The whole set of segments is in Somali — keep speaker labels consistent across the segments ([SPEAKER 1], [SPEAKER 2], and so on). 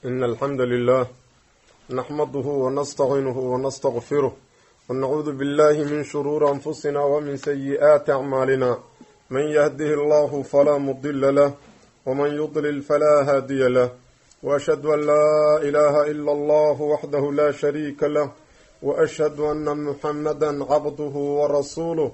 [SPEAKER 1] إن الحمد لله نحمده ونستعينه ونستغفره ونعوذ بالله من شرور أنفسنا ومن سيئات أعمالنا من يهده الله فلا مضل له ومن يضلل فلا هادي له وأشهد أن لا إله إلا الله وحده لا شريك له وأشهد أن محمدا عبده ورسوله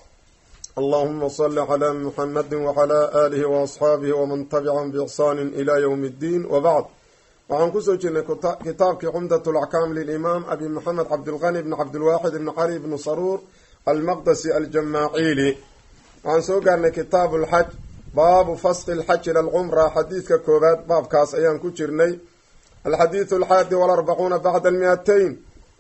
[SPEAKER 1] اللهم صل على محمد وعلى آله وأصحابه ومن تبعهم بإحسان إلى يوم الدين وبعد waxaan kusoo jirnay kitaabkii cumdat lackaam lilimaam abi maxamed cabdilqani bni cabdilwaaxid ibni cali bni saruur almaqdasi aljamaaciili waxaan soo gaarnay kitaabu lxaj baabu fasqi lxaj ila alcumra xadiidka koowaad baabkaas ayaan ku jirnay alxadiidu alxaadi walarbacuuna bacda almiatayn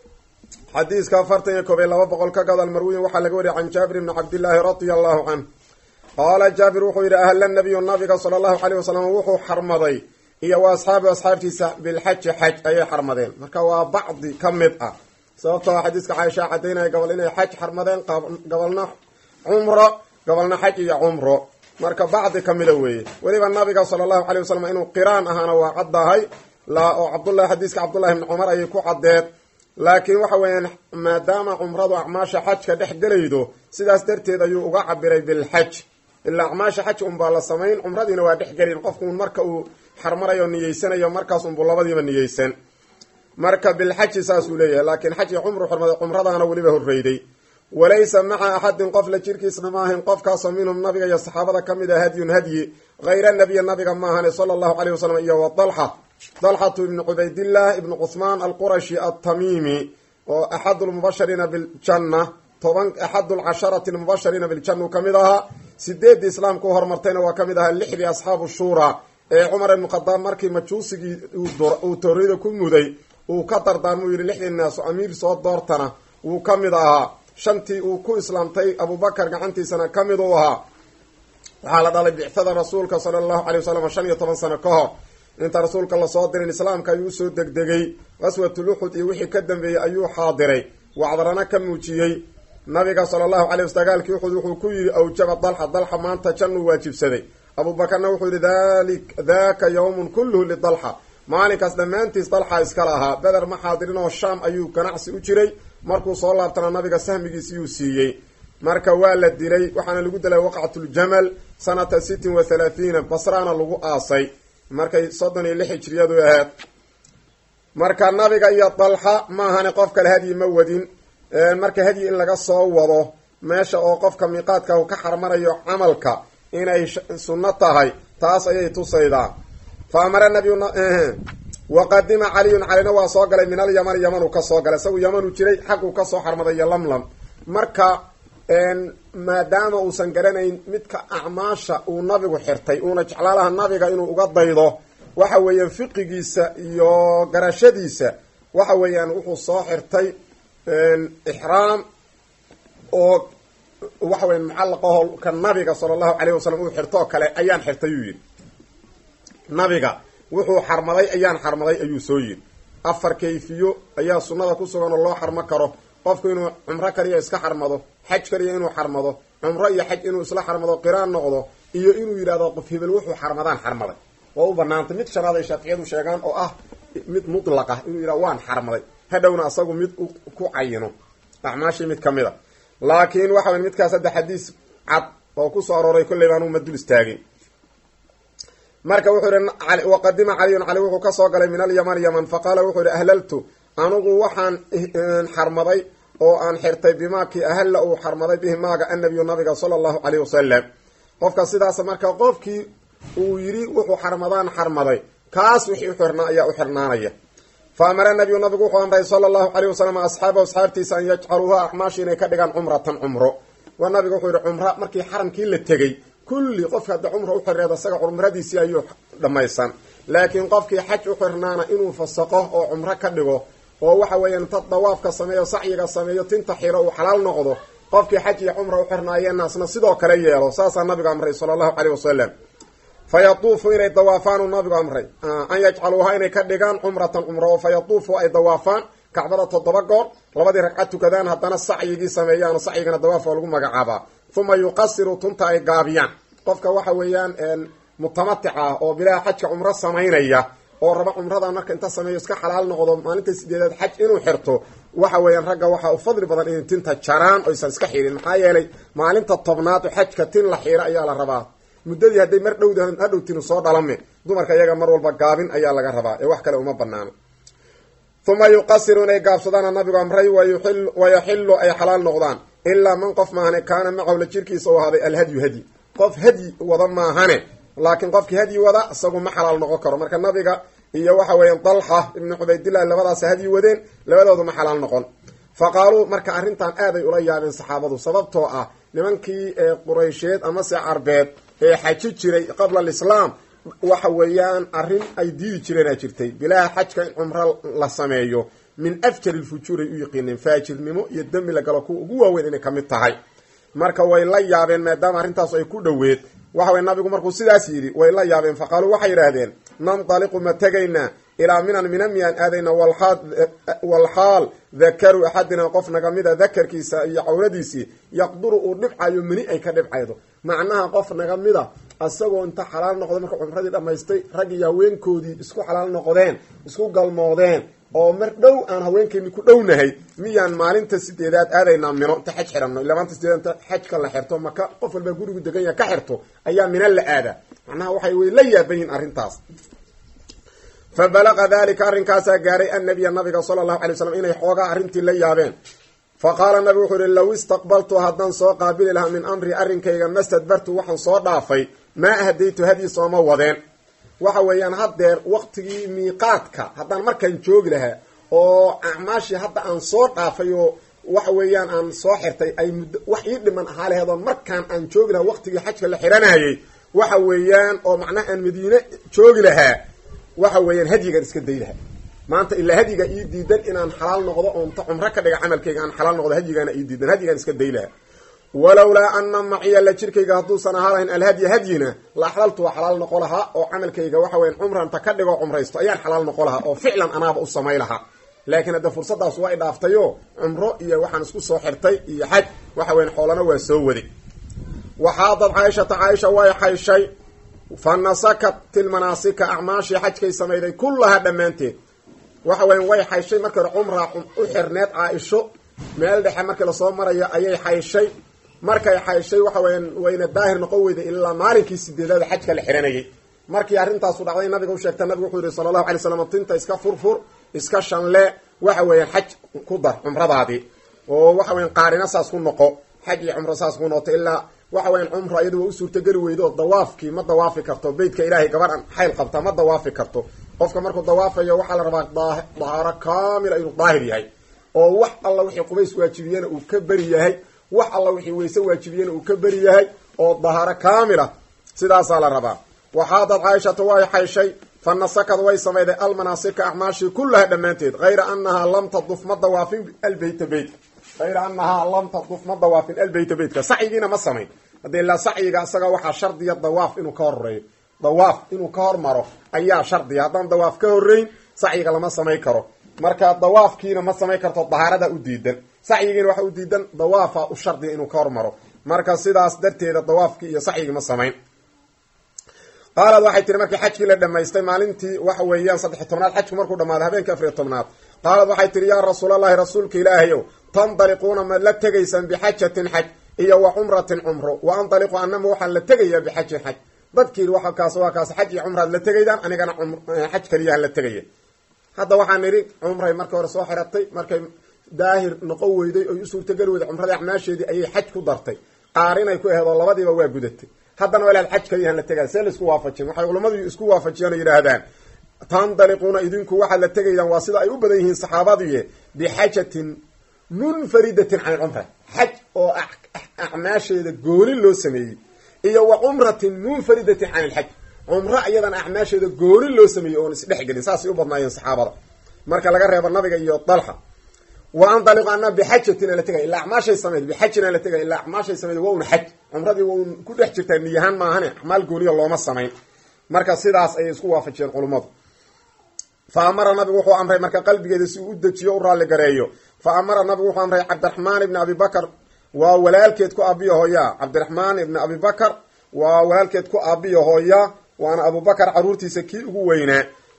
[SPEAKER 1] xadiiska afartan iyo koob iyo laba boqol ka gadal marwiyin waxaa laga wariyay can jaabir bni cabdillaahi radia allahu canh qaala jaabir wuxuu yidhi ahla nabiyu nabiga sala allahu caleyh wasalam wuxuu xarmaday iyo wa asxaabi asxaabtiisa bilxaji xaj ayay xarmadeen marka waa bacdi ka mid ah sababtoo xadiiska caaisha cadaynaya gobol inay xaj xarmadeen gobolna cumro gobolna xaj iyo cumro marka bacdi kamida weeye weliba nabiga sala allahu calay wasalam inuu qiraan ahaana waa caddahay oo cabdullahi xadiiska cabdullahi bni cumar ayay ku caddeed laakiin waxa weeyaan maadaama cumradu acmaasha xajka dhex gelaydo sidaas darteed ayuu uga cabiray bilxaj ilaa acmaasha xaj unbaa la samayn cumradiina waa dhex gelin qofkuun marka uu xarmarayo niyeysanayo markaas unbuu labadiiba niyeysan marka bilxaji saasuu leeyahay laakiin xaj iyo cumru xurmaday cumradaana weliba horreyday walaysa maca axadin qof la jirkiisna ma ahayn qofkaasoo minhum nabiga iyo saxaabada ka mid ah hadyun hadyi hayra nabiya nabiga ma ahane sala allahu caleyh wasalam iyo wa dalxa dalxatu ibni cubaydillah ibni cuhmaan alqurashi altamimi oo axadu lmubashariina biljanna toban axadu lcasharati lmubashariina biljanna uu ka mid ahaa sideeddii islaamka u hormartayna waa ka mid ahaa lixdii asxaabu shuura ee cumar ibnu khadaab markii majuusigii uu tooriyada ku muday uu ka dardaarmuu yidhi lixdii naaso amiir soo doortana wuu ka mid ahaa shantii uu ku islaamtay abubakar gacantiisana ka mid uu ahaa waxaa la dhalay bictada rasuulka sala allahu calay wasalam shan iyo toban sano ka hor inta rasuulka lasoo dirin islaamka ayuu usoo degdegay qaswatul uxud iyo wixii ka dambeeyey ayuu xaadiray wacdarana ka muujiyey nabiga sala allahu calay was dagaalkii uxud wuxuu ku yidhi awjaba dalxa dalxa maanta jannuu waajibsaday abuubakarna wuxuu yidhi dali daka yawmun kulluhu lidalxa maalinkaas dhammaantiis dalxa iskala ahaa beder ma xaadirin oo shaam ayuu ganacsi u jiray markuu soo laabtana nabiga sahmigiisiyuu siiyey marka waa la dilay waxaana lagu dilay waqcatuljamal sanata sittin wa thalaathiina basraana lagu aasay markay soddon iyo lix hijriyadu ahayd marka nabiga iyo dalxa ma ahani qof kale hadyi ma wadin marka hadyi in laga soo wado meesha oo qofka miiqaadka uu ka xarmanayo camalka inay sunno tahay taas ayay tusaydaa fa amara nabiyu waqadima caliyun calina waa soo galay min alyaman yamanuu kasoo galay isagu yamanuu jiray xaguu kasoo xarmaday iyo lamlam marka maadaama uusan garanayn midka acmaasha uu nabigu xirtay uuna jeclaalaha nabiga inuu uga daydo waxa weeyaan fiqigiisa iyo garashadiisa waxa weeyaan wuxuu soo xirtay ixraam oo waxa weya mucallaqaho ka nabiga sala allahu caleyh wasalam uu xirtoo kale ayaan xirtay yuu yidhi nabiga wuxuu xarmaday ayaan xarmaday ayuu soo yidhi afar kayfiyo ayaa sunnada ku sugan oo loo xarmo karo qofku inuu cumro kaliya iska xarmado xaj kaliya inuu xarmado cumro iyo xaj inuu isla xarmado qiraan noqdo iyo inuu yidhahdo qof hebel wuxuu xarmadaan xarmaday waa u banaantay mid shanaad ay shaaficiyadu sheegaan oo ah mid mutlaq ah inuu yidhahdo waan xarmaday hadhowna asagu mid ku cayino acmaashii mid ka mid a laakiin waxa wey midkaas hadda xadiis cad oo kusoo arooray kolley baan uma dul istaagin marka wuxuu yihi waqadima caliyun cali wuxuu kasoo galay min alyaman yaman faqaala wuxuu yihi ahlaltu anugu waxaan xarmaday oo aan xirtay bimaakii ahalla uu xarmaday bihi maaga annabiyu nabiga sala allahu caleyh wasalam qofka sidaas marka qofkii uu yidhi wuxuu xarmadaan xarmaday kaas wixii uxirnaa ayaa u xirnaanaya fa amara nabiyu nabigu wuxuu amray sala allahu caleyh wasalam asxaabahu asxaabtiisa an yajcaluuha acmaashi inay ka dhigaan cumratan cumro waa nabiga wuxuu yihi cumra markii xaramkii la tegey kulli qofka hadda cumra u xireed isaga cumradiisii ayuu dhammaysan laakiin qofkii xaj u xirnaana inuu fasaqo oo cumro ka dhigo oo waxa weeyaan ta dawaafka sameeyo sacyiga sameeyo tinta xiro uu xalaal noqdo qofkii xaj iyo cumra u xirnaayeenaasna sidoo kale yeelo saasaa nabigu amray sala allahu caleyh wasalam fa yatuufu inay dawaafaan uu nabigu amray an yajcaluuha inay ka dhigaan cumratan cumro oo fa yatuufu ay dawaafaan kacbada toddoba goor labadii ragcad tukadaan haddana sacyigii sameeyaan sacyigana dawaaf waa lagu magacaabaa uma yuqasiru tunta ay gaabiyaan qofka waxa weeyaan mutamatic ah oo bilaha xajka cumro samaynaya oo raba cumradan marka inta sameeyo iska xalaal noqdo maalinta sideedaad xaj inuu xirto waxa weeyaan ragga waxaa u fadli badan inay tinta jaraan oysan iska xirin maxaa yeelay maalinta tobnaad xajka tin la xiiro ayaa la rabaa muddadii hadday mar dhowda hadhow tinu soo dhalame dumarka iyaga mar walba gaabin ayaa laga rabaa ee wax kale uma banaano uma yuqasiru inay gaabsadaana nabigu amray wayaxilu ay xalaal noqdaan ilaa man qof maahane kaana macahu la jirkiisa u ahaaday alhadyu hadyi qof hadyi wada maahane laakiin qofkii hadyi wada isagu ma xalaal noqon karo marka nabiga iyo waxa weeyaan dalxa ibnu cubaydillahi labadaas hadyi wadeen labadoodu ma xalaal noqon fa qaaluu marka arrintan aaday ula yaabeen saxaabadu sababtoo ah nimankii ee quraysheed amase carbeed ee xaji jiray qabla alislaam waxa weeyaan arrin ay diidi jireenaa jirtay bilaaha xajka in cumro la sameeyo min afjar ilfujuuray u yiqiineen faajirnimo iyo dembi la galo kuwa ugu waaweyn inay ka mid tahay marka way la yaabeen maadaama arrintaas ay ku dhoweed waxa weye nabigu markuu sidaas yidhi way la yaabeen fa qaaluu waxay yidhaahdeen nandaliqu ma tegaynaa ilaa minan mina miyaan aadayna walxaal dakaru axadina qof naga mida dakarkiisa iyo cawradiisii yaqduru uu dhibcayo meni ay ka dhibcaydo macnaha qof naga mida isagoo inta xalaal noqday marka cumradii dhammaystay rag iyo haweenkoodii isku xalaal noqdeen isku galmoodeen oo mar dhow aan haweenkeeni ku dhownahay miyaan maalinta sideedaad aadaynaa mino inta xaj xirano ila maanta sideedaad inta xajka la xirto maka qof walbaa gurigu degan yaha ka xirto ayaa mina la aadaa macnaha waxay way la yaaban yihin arrintaas fa balaqa dalika arrinkaasaa gaaray annabiya nabiga sala allahu alay waslam inay xoogaa arrintii la yaabeen fa qaala nabigu wuxuu yihi low istaqbaltu haddaan soo qaabili lahaa min amri arrinkayga mastadbartu waxaan soo dhaafay maa ahdaytu hadyi sooma wadeen waxa weeyaan haddeer waqtigii miiqaadka haddaan markaan joogi lahaa oo acmaashii hadda aan soo dhaafay oo waxa weeyaan aan soo xirtay ay muddo wax ii dhiman ahaa laheed oo markaan aan joogi lahaa waqtigii xajka la xiranayay waxa weeyaan oo macnaha aan madiine joogi lahaa waxa weeyaan hadyigaan iska day lahaa maanta ilaa hadyiga ii diidan inaan xalaal noqdo oonta cumro ka dhiga camalkayga aan xalaal noqdo hadyigaana ii diidan hadyigaan iska day lahaa walowlaa ana maciya la jirkayga hadduusan ahaa lahayn alhadya hadyina la axlaltu waa xalaal noqo lahaa oo camalkayga waxa weyan cumranta ka dhigo cumraysto ayaan xalaal noqo lahaa oo ficlan anaaba u samay lahaa laakiin hadda fursadaas waa i dhaaftayo cumro iyo waxaan isku soo xirtay iyo xaj waxa weyan xoolana waa soo waday waxaadad caaishata caaisha way xayshay fa nasakat tilmanaasika acmaashii xajkay samayday kullahaa dhammaanteed waxa weyan way xayshay markii hore cumraa u xirneed caaisho meel dhexe markii lasoo marayo ayay xayshay markay xayshay waxa weyan wayna daahir noqon weyday ilaa maalinkii sideedaada xajka la xiranayay markii arrintaasu dhacday nabiga u sheegta nabigu wuxuu yihi sala allahu alay slam tinta iska furfur iska shanle waxa weeyaan xaj ku dar cumradaadii oo waxa weyan qaarina saas ku noqo xaj iyo cumro saas ku noqoto ilaa waxa weyan cumro iyadu waa u suurtageli weydo oo dawaafkii ma dawaafi karto beytka ilaahay gabadhan xayl qabta ma dawaafi karto qofka markuu dawaafayo waxaa la rabaa dahaaro kaamila inuu daahir yahay oo wax alla wixii qubays waajibiyena uu ka beri yahay wax alla wixii weyse waajibiyena uu ka beri yahay oo dahaaro kaamila sidaasaa la rabaa waxaadad caaishata way xayshay fa nasakad way samayday almanaasika acmaashii kullaha dhammaanteed hayra anahaa lam taduf ma dawaafin albeyta beytka hayra anahaa lam taduf ma dawaafin albeyta beytka sacyigiina ma samayn haddii ilaa sacyiga isaga waxaa shardiya dawaaf inuu ka horeeyo dawaaf inuu ka hormaro ayaa shardiya haddaan dawaaf ka horeyn sacyiga lama samay karo marka dawaafkiina ma samayn karto dahaarada u diidan sacyigiina waxa u diidan dawaafa u shardiya inuu ka hormaro marka sidaas darteeda dawaafkii iyo sacyigii ma samayn qaalad waxay tiri markii xajkii la dhamaystay maalintii waxa weeyaan saddex tobnaad xajku markuu dhamaado habeenkii afariy tobnaad qaalad waxay tihi yaa rasuulallahi rasuulka ilaahayow tandaliquuna ma la tegaysaan bixajatin xaj iyo wa cumratin cumro wa andaliqu anama waxaan la tegayaa bixajin xaj dadkii waa kaas waa kaas xaj iyo cumraad la tegaydaan anigana xaj kaliyahan la tegaya hadda waxaan idhi cumray markii hore soo xiratay markay daahir noqon weyday oy u suurtageli weyday cumradii acmaasheedii ayay xaj ku dartay qaarinay ku aheed oo labadiiba waa gudatay haddana waa ilaad xaj kaliyahan la tegaya see la isku waafajin waxay culammadu isku waafajiyaan oo yidhaahdaan tandaliquuna idinku waxaad la tegaydaan waa sida ay u badan yihiin saxaabadiiye bixajatin munfaridatin can ilcumra xaj oo acmaasheeda gooni loo sameeyey iyo wa cumratin munfaridatin can ilxaj cumro iyadana acmaasheeda gooni loo sameeyey oon isdhexgelin saasay u badnaayeen saxaabada marka laga reebo nabiga iyo dalxa wa andaliqu ana bixajatin la tegay ilaa acmaashay sameyd bixajin la tegay ilaa acmaashay sameyd waa un xaj cumradii waa un ku dhex jirtaa niyahaan maahane acmaal gooniya looma samayn marka sidaas ayay isku waafajiyeen culummadu fa amara nabigu wuxuu amray marka qalbigeeda si uu u dejiyo u raalli gareeyo fa amara nabigu wuxuu amray cabdiraxmaan ibni abi bakar waa walaalkeed ku aabiyo hooyaa cabdiraxmaan ibni abi bakar waa walaalkeed ku aabiyo hooya waana abubakar caruurtiisa kii ugu weynaa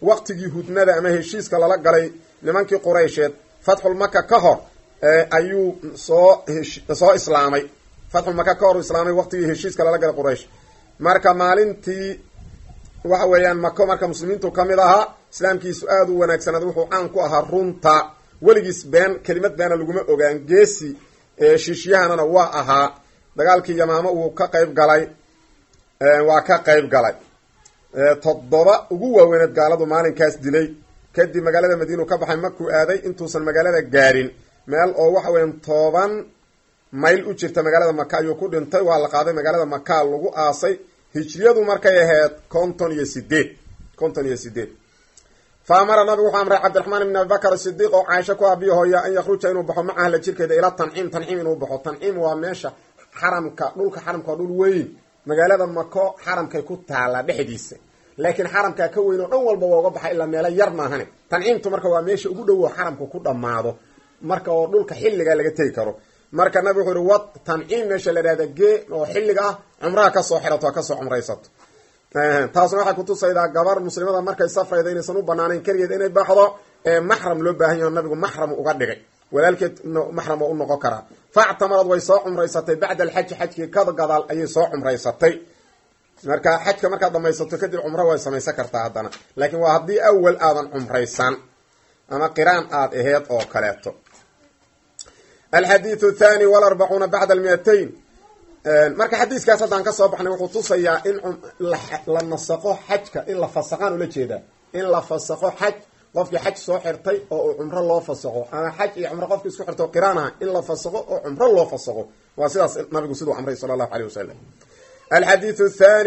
[SPEAKER 1] waqtigii hudnada ama heshiiska lala galay nimankii quraysheed fatxulmaka ka hor ayuu soo soo islaamay fatxulmaka ka hor islaamay waqtigii heshiiska lala galay quraysh marka maalintii waxa weeyaan mako marka muslimiintu ka mid ahaa islaamkiisu aada u wanaagsanaad wuxuu caan ku ahaa runta weligiis been kelimad beena laguma ogaan geesi shiishyahanana waa ahaa dagaalkii yamaamo uu ka qayb galay waa ka qayb galay toddoba ugu waaweyneed gaaladu maalinkaas dilay kadib magaalada madiinu ka baxay makuu aaday intuusan magaalada gaarin meel oo waxa weyan toban mayl u jirta magaalada maka ayuu ku dhintay waa la qaaday magaalada maka lagu aasay hijriyadu markay ahayd konton iyo sideed konton iyo sideed fa amara nabigu wuxuu amray cabdiraxmaan ibn abibakar sidiiq oo caaisho ku abiyo hooya an yakhruja inuu baxo macaha la jirkeeda ila tanciim tanciim inuu baxo tanciim waa meesha xaramka dhulka xaramka waa dhul weyn magaalada mako xaramkay ku taala dhexdiisa laakiin xaramkaa ka weyn oo dhan walba waa uga baxa ilaa meelo yar maahane tanciimtu marka waa meesha ugu dhowo xaramka ku dhammaado marka oo dhulka xilligaa laga tegi karo marka nabi wuxuu ihi wad tanciim meesha la ihahda gee oo xilliga ah cumraha kasoo xirato ha kasoo cumraysato taasna waxay kutusaydaa gabar muslimada markay safrayda inaysan u banaanayn keligeed inay baxdo ee maxram loo baahan yaho nabigu maxram uga dhigay walaalkeed maxram oo u noqon karaa factamarad way soo cumraysatay bacda alxaji xajkii ka gadaal ayay soo cumraysatay marka xajka markaad dhamaysato kadib cumro way samaysan kartaa haddana laakiin waa haddii awal aadan cumraysan ama qiraan aad aheed oo kaleeto alxadiiu thani walarbacuuna bacda almiatayn marka xadiiskaas haddaan kasoo baxnay wuxuu tusayaa in la nasaqo xajka in la fasaqaan ula jeedaa in la fasaqo xaj qofkii xaj soo xirtay oo uu cumro loo fasaqo ama xaj iyo cumro qofkii isku xirtay oo qiraan aha in la fasaqo oo cumro loo fasaqo waa sidaas nabigu siduu amray sala allahu aleyh wasalam alxadiiu thani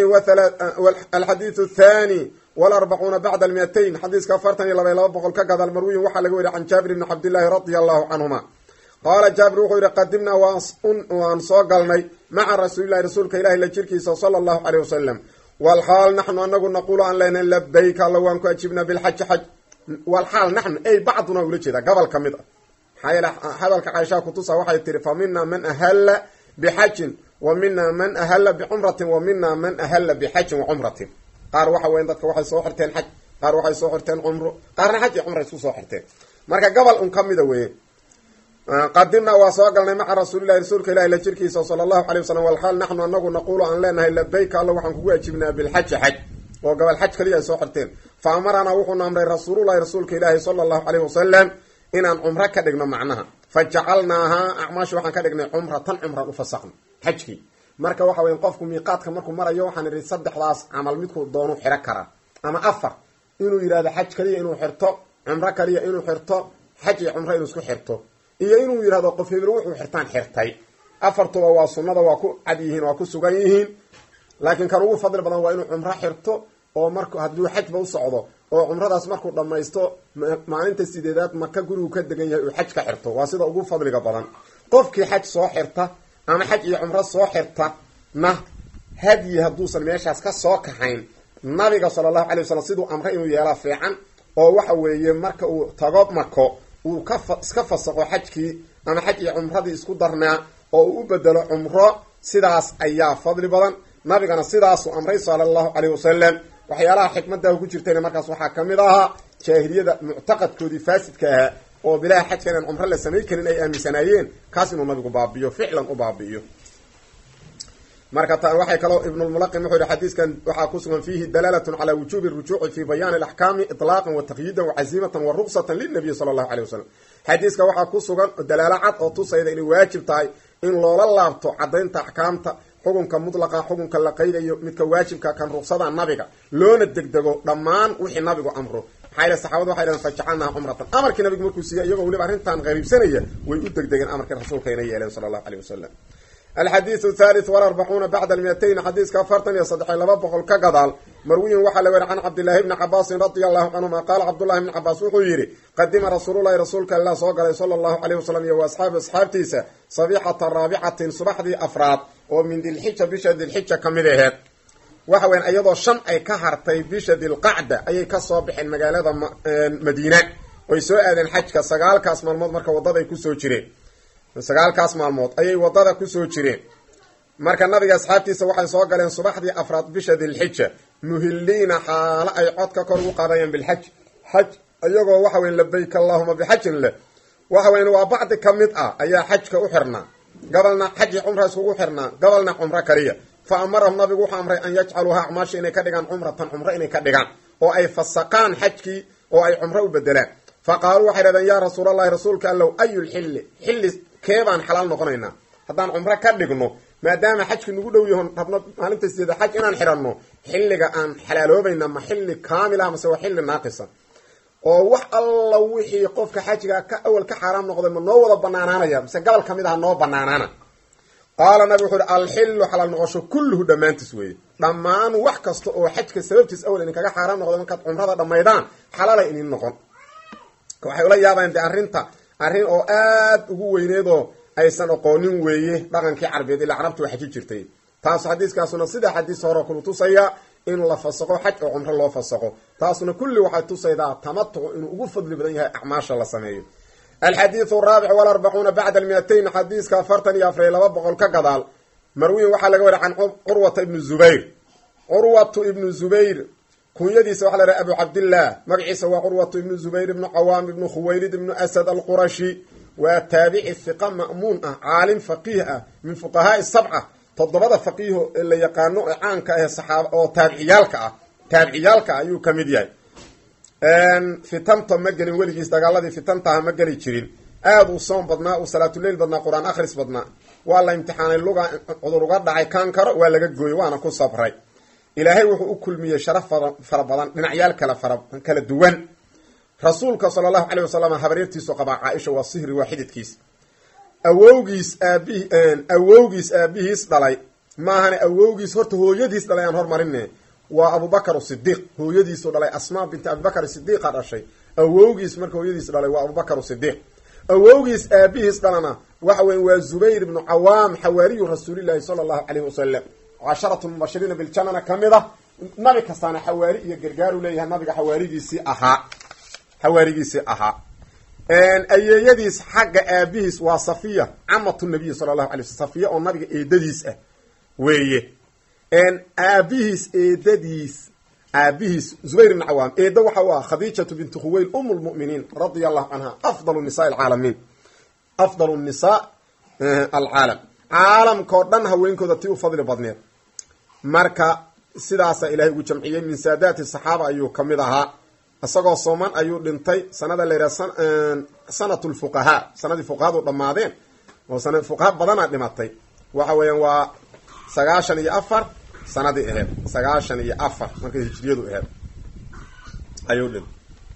[SPEAKER 1] alxadiiu thani walarbacuuna bacda almiatayn xadiiska afartan iyo laba iyo laba boqol ka gadaal marwiyin waxaa laga weriy can jaabir ibni cabdillahi radia allahu canhuma qaala jaabir wuxuu yihi qadimnaa waan soo galnay maca rasuulilahi rasuulka ilahi la jirkiisa sala allahu caleyh wasalam walxaal naxnu anagu naquulu aan leynahay labayk alla waan ku ajibnaa bilxaji xaj walxaal naxnu ey bacduna ula jeedaa gobol ka mid a maxaa yeele hadalka caaishaa kutusa waxay tihi fa mina man ahalla bixajin wa mina man ahalla bicumratin wa mina man ahalla bixajin wa cumratin qaar waxa weyan dadka waxay soo xirteen xaj qaar waxay soo xirteen cumro qaarna xaj iyo cumra isku soo xirteen marka gobol un ka mida weye qadimnaa waa soo galnay maca rasuulilahi rasuulka ilahi la jirkiisa sala allahu alay wasalam walxaal naxnu anagu naquulu aan leenahay labayka alla waxaan kugu ajibnaa bilxaji xaj oo gobol xaj kaliya ay soo xirteen fa amaranaa wuxuuna amray rasuululahi rasuulka ilaahi sala allahu aleyh wasalam inaan cumro ka dhigno macnaha fa jacalnaahaa acmaashi waxaan ka dhignay cumratan cumran ufasaqna xajkii marka waxa weya qofku miiqaadka markuu marayo waxaan idhi saddexdaas camal midkuu doonu xiro karaa ama afar inuu yidhahdo xaj kaliya inuu xirto cumro kaliya inuu xirto xaj iyo cumro inuu isku xirto iyo inuu yidhahdo qof hebel wuxuu xirtaan xirtay afartuba waa sunnada waa ku cad yihiin waa ku sugan yihiin laakiin kan ugu fadli badan waa inuu cumro xirto oo mark hadduu xajba u socdo oo cumradaas markuu dhammaysto maalinta sideedaad maka gurigu ka degan yahay uu xaj ka xirto waa sida ugu fadliga badan qofkii xaj soo xirta ama xaj iyo cumro soo xirta na hadyi hadduusan meeshaas ka soo kaxayn nabiga sala allahu alay wasalam siduu amre inuu yeelaa fiican oo waxa weeye marka uu tago mako uu ka iska fasaqo xajkii ama xaj iyo cumradii isku darnaa oo uu u bedelo cumro sidaas ayaa fadli badan nabigana sidaasuu amray sala allahu caleyh wasalam waxyaalaha xikmadaah ku jirtayna markaas waxaa ka mid ahaa jaahiliyada muctaqadkoodii faasidka ahaa oo bilaha xajka inaan cumro la samay karin ay aaminsanaayeen kaas inuu nabigu baabi'iyo ficlan u baabi'iyo marka ta waxay kaloo ibnulmulaqim wuxuu yihi xadiiskan waxaa ku sugan fiihi dalaalatun calaa wujuubi rujuuci fi bayaani alaxkaami iطlaaqan wa taqyiidan wacazimatan wa ruqsatan lilnabiyi sala allahu aleyh wasalam xadiiska waxaa ku sugan dalaalo cad oo tusayda inay waajib tahay in loola laabto caddaynta axkaamta xukunka mutlaqa xukunka la qaydayo midka waajibka kan ruqsada nabiga loona degdego dhammaan wixii nabigu amro maxaa yele saxabadu waxay dhaheen fajacalnaha cumratan amarkii nabigu markuu siiyey iyagoo weliba arrintan qariibsanaya way u degdegeen amarkii rasuulka inay yeeleen sala allahu aleyh wasalam alxadiidu thalith walarbacuuna bacda almiyatayn xadiiska afartan iyo saddexiy laba boqol ka gadaal marwiyin waxaa la weri can cabdillahi bni cabaasin radia allahu canhuma qaala cabdullahi bni cabaas wuxuu yidhi qadima rasuululahi rasuulka ilah soo galay sala allahu aleyh wasalam iyo wa asxaabi asxaabtiisa sabixata raabicatin subaxdii afraad oo min dilxija bisha dilxija ka mid aheed waxa weyan iyadoo shan ay ka hartay bisha dilqacda ayay kasoo baxeen magaalada madiina oy soo aadeen xajka sagaalkaas maalmood marka waddada ay kusoo jireen sagaalkaas maalmood ayay waddada kusoo jireen marka nabiga asxaabtiisa waxay soo galeen subaxdii afraad bisha dilxija muhiliina xaalo ay codka kor ugu qaadayaan bilxaj xaj iyagoo waxa weyn labayk allahuma bixajin leh waxa weyn waa bacdi ka mid ah ayaa xajka u xirnaa gobolna xaji cumra iskugu xirnaa gobolna cumro kaliya fa amarahum nabigu wuxuu amray an yajcaluuha acmaasha inay ka dhigaan cumratan cumro inay ka dhigaan oo ay fasaqaan xajkii oo ay cumro u bedelaan fa qaaluu waxay dhahdeen yaa rasuulallahi rasuulka allow ayulxilli xilli keebaan xalaal noqonaynaa haddaan cumro ka dhigno maadaama xajki nagu dhow yahon rabno maalinta sideeda xaj inaan xidhanno xilliga aan xalaaloobayna ma xilli kaamil ah mase waa xilli naaqisa oo wax alla wixii qofka xajiga ka awal ka xaaraam noqday ma noo wada banaanaanaya mise gobol ka mid aha noo banaanaana qaala nabi wuxuu uhi alxillu xalaal noqosho kulluhu dhammaantiis weeye dhammaan wax kasta oo xajka sababtiis awal idinkaga xaaraam noqday markaad cumrada dhammaydaan xalaalay idin noqon waxay ula yaabayaan de arrinta arrin oo aad ugu weyneedoo aysan aqoonin weeye dhaqankii carbeed ilaa carabti waa xaji jirtay taasu xadiiskaasuna sida xadiis hore kulu tusaya in la fasaqo xaj oo cumro loo fasaqo taasuna kulli waxay tusaydaa tamatucu inuu ugu fadli badan yahay acmaasha la sameeyo alxadiidu araabic walarbacuuna bacda almiatayn xadiiska afartan iyo afariy laba boqol ka gadaal marwiin waxaa laga wariy can curwata ibnu zubayr curwatu ibnu zubayr kunyadiisa waxa la haha abu cabdillaah magaciisa waa curwatu ibnu zubayr ibnu cawaam ibnu khuwaylid ibnu asad alqurashi waa taabici hiqa ma'muun ah caalim faqiih ah min fuqahaai sabca toddobada faqiiho ee la yaqaano ee caanka ah saxaaba oo taabiciyaalka ah taabiciyaalka ah ayuu ka mid yahay fitanta ma gelin weligiis dagaaladii fitantaha ma geli jirin aada uu soom badnaa uu salaatuleil badnaa qur-aan akhris badnaa waa la imtixaanay luga cudur uga dhacay kaan karo waa laga gooyey waana ku sabray ilaahay wuxuu u kulmiyey sharaf fara badan dhinacyaal kala fara kala duwan rasuulka sala allahu caleyh wasalam habaryartiisu qabaa caaisha waa sihri waa xididkiis awowgiis aabihi awowgiis aabihiis dhalay maahane awowgiis horta hooyadiis dhalay aan hormarine waa abubakar sidiiq hooyadiisu dhalay asmaa binti abibakar sidiiqa dhashay awowgiis marka hooyadiis dhalay waa abubakar sidiiq awowgiis aabihiis dhalana waxa weya waa zubayr ibnu cawaam xawaariyu rasuulillahi sala allahu caleyhi wasalam casharatu mubashiriina biljanana ka mid ah nabi kastaana xawaari iyo gargaaru leeyahay nabiga xawaarigiisii ahaa xawaarigiisii ahaa ayeeyadiis xagga aabihiis waa safiya camatu nabiyi sala allahu alay sl safiya oo nabiga eedadiis ah weeye aabihiis eedadiis aabihiis zubayr ibn cawaam eedda waxa u ah khadiijatu bintu khuweyl um lmuminiin radia allahu canha afdal nisa alcaalamiin afdal nisaa alcaalam caalamka oo dhan haweenkooda tii u fadli badneed marka sidaasa ilahay ugu jamciyey min saadaati saxaaba ayuu ka mid ahaa isagoo sooman ayuu dhintay sanada la yidhaha sanat lfuqahaa sanadii fuqahadu dhammaadeen oo sana fuqaha badana dhimatay waxa weeyaan waa sagaashan iyo afar sanadii aheyd sagaashan iyo afar markay hijriyadu aheyd ayuu dhintay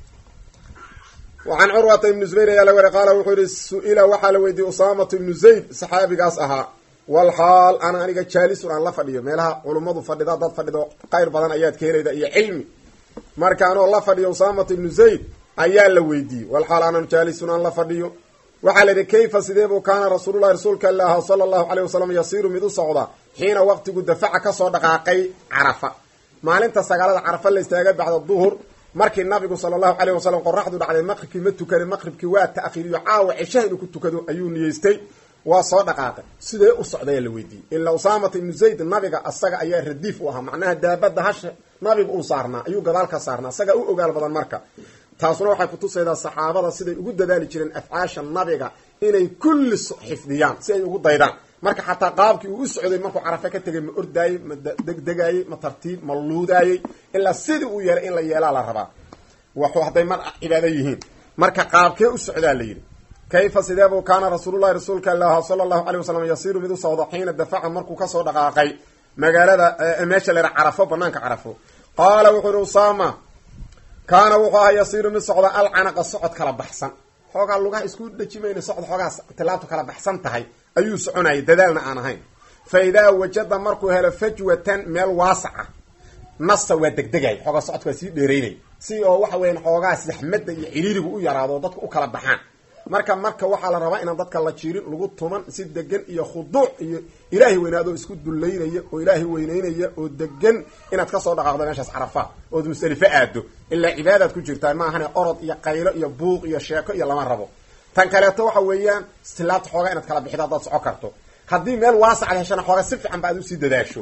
[SPEAKER 1] wacan curwata ibnu zubayr ayaa la wari qaala wuxuu yihi su-ila waxaa la weydiiyey usaamatu ibnu zayd saxaabigaas ahaa walxaal ana aniga jaalisun aan la fadhiyo meelaha culummadu fadhida dad fadhido qayr badan ayaad ka helayda iyo cilmi marka anoo la fadhiyo usaamata ibnu zayd ayaa la weydiiyey walxaal anan jaalisun aan la fadhiyo waxaa la yidhi kayfa sidee buu kaana rasuululahi rasuulka ilaah sala allahu caleyh wasalam yasiiru mid u socda xiina waqtigu dafaca kasoo dhaqaaqay carafa maalinta sagaalada carafa la istaagay bacda duhur markii nabigu sala allahu caleyh wasalam qoraxdu dhacday maqribkii ma tukanin maqribkii waa ta'khiiriyo caawa ceshaha inuu ku tukado ayuu niyeystay waa soo dhaqaaqay sidee u socdayaa la weydiiyey ilaa usaamata ibnu zayd nabiga asaga ayaa radiif u ahaa macnaha daabadda hasha nabiga uu saarnaa ayuu gadaal ka saarnaa asagaa u ogaal badan marka taasuna waxay kutusaydaa saxaabada siday ugu dadaali jireen afcaasha nabiga inay kulli xifdiyaan si ay ugu daydaan marka xataa qaabkii uu u socday markuu carafe ka tegay ma ordaayey ma degdegaayey ma tartiib ma luudaayey ilaa sidii uu yeelay in la yeelaa la rabaa waxu hadday mar cibaado yihiin marka qaabkee u socdaa la yidhi kayfa sideebuu kaana rasuululahi rasuulka ilaah sala allahu caleyh wasalam yasiiru mid u socdo xiina dafaca markuu kasoo dhaqaaqay magaalada meesha la yidhaha carafo banaanka carafo qaala wuxuu yihi usaama kaana wuxuu ahaa yasiiru mid socda alcanaqa socod kala baxsan xoogaa lugaha isku dheji mayna socod xoogaa tilaabtu kala baxsan tahay ayuu soconayay dadaalna aan ahayn fa idaa wajada markuu helo fajwatan meel waasaca nasa waa degdegay xoogaa socodka waa sii dheeraynay si oo waxa weeyaan xoogaa saxmadda iyo ciriirigu u yaraado oo dadka u kala baxaan marka marka waxaa la rabaa inaan dadka la jiirin lagu tuman si degan iyo khuduuc iyo ilaahay weynaadoo isku dullaynaya oo ilaahay weynaynaya oo degan inaad kasoo dhaqaaqdo meeshaas carafa ood musdelifo aado ilaa cibaadaad ku jirtaa maahane orod iyo qaylo iyo buuq iyo sheeko iyo lama rabo tan kaleeto waxa weeyaan istilaabta xoogaa inaad kala bixido haddaad soco karto haddii meel waasacad heshana xoogaa si fiican ba aad usii dadaasho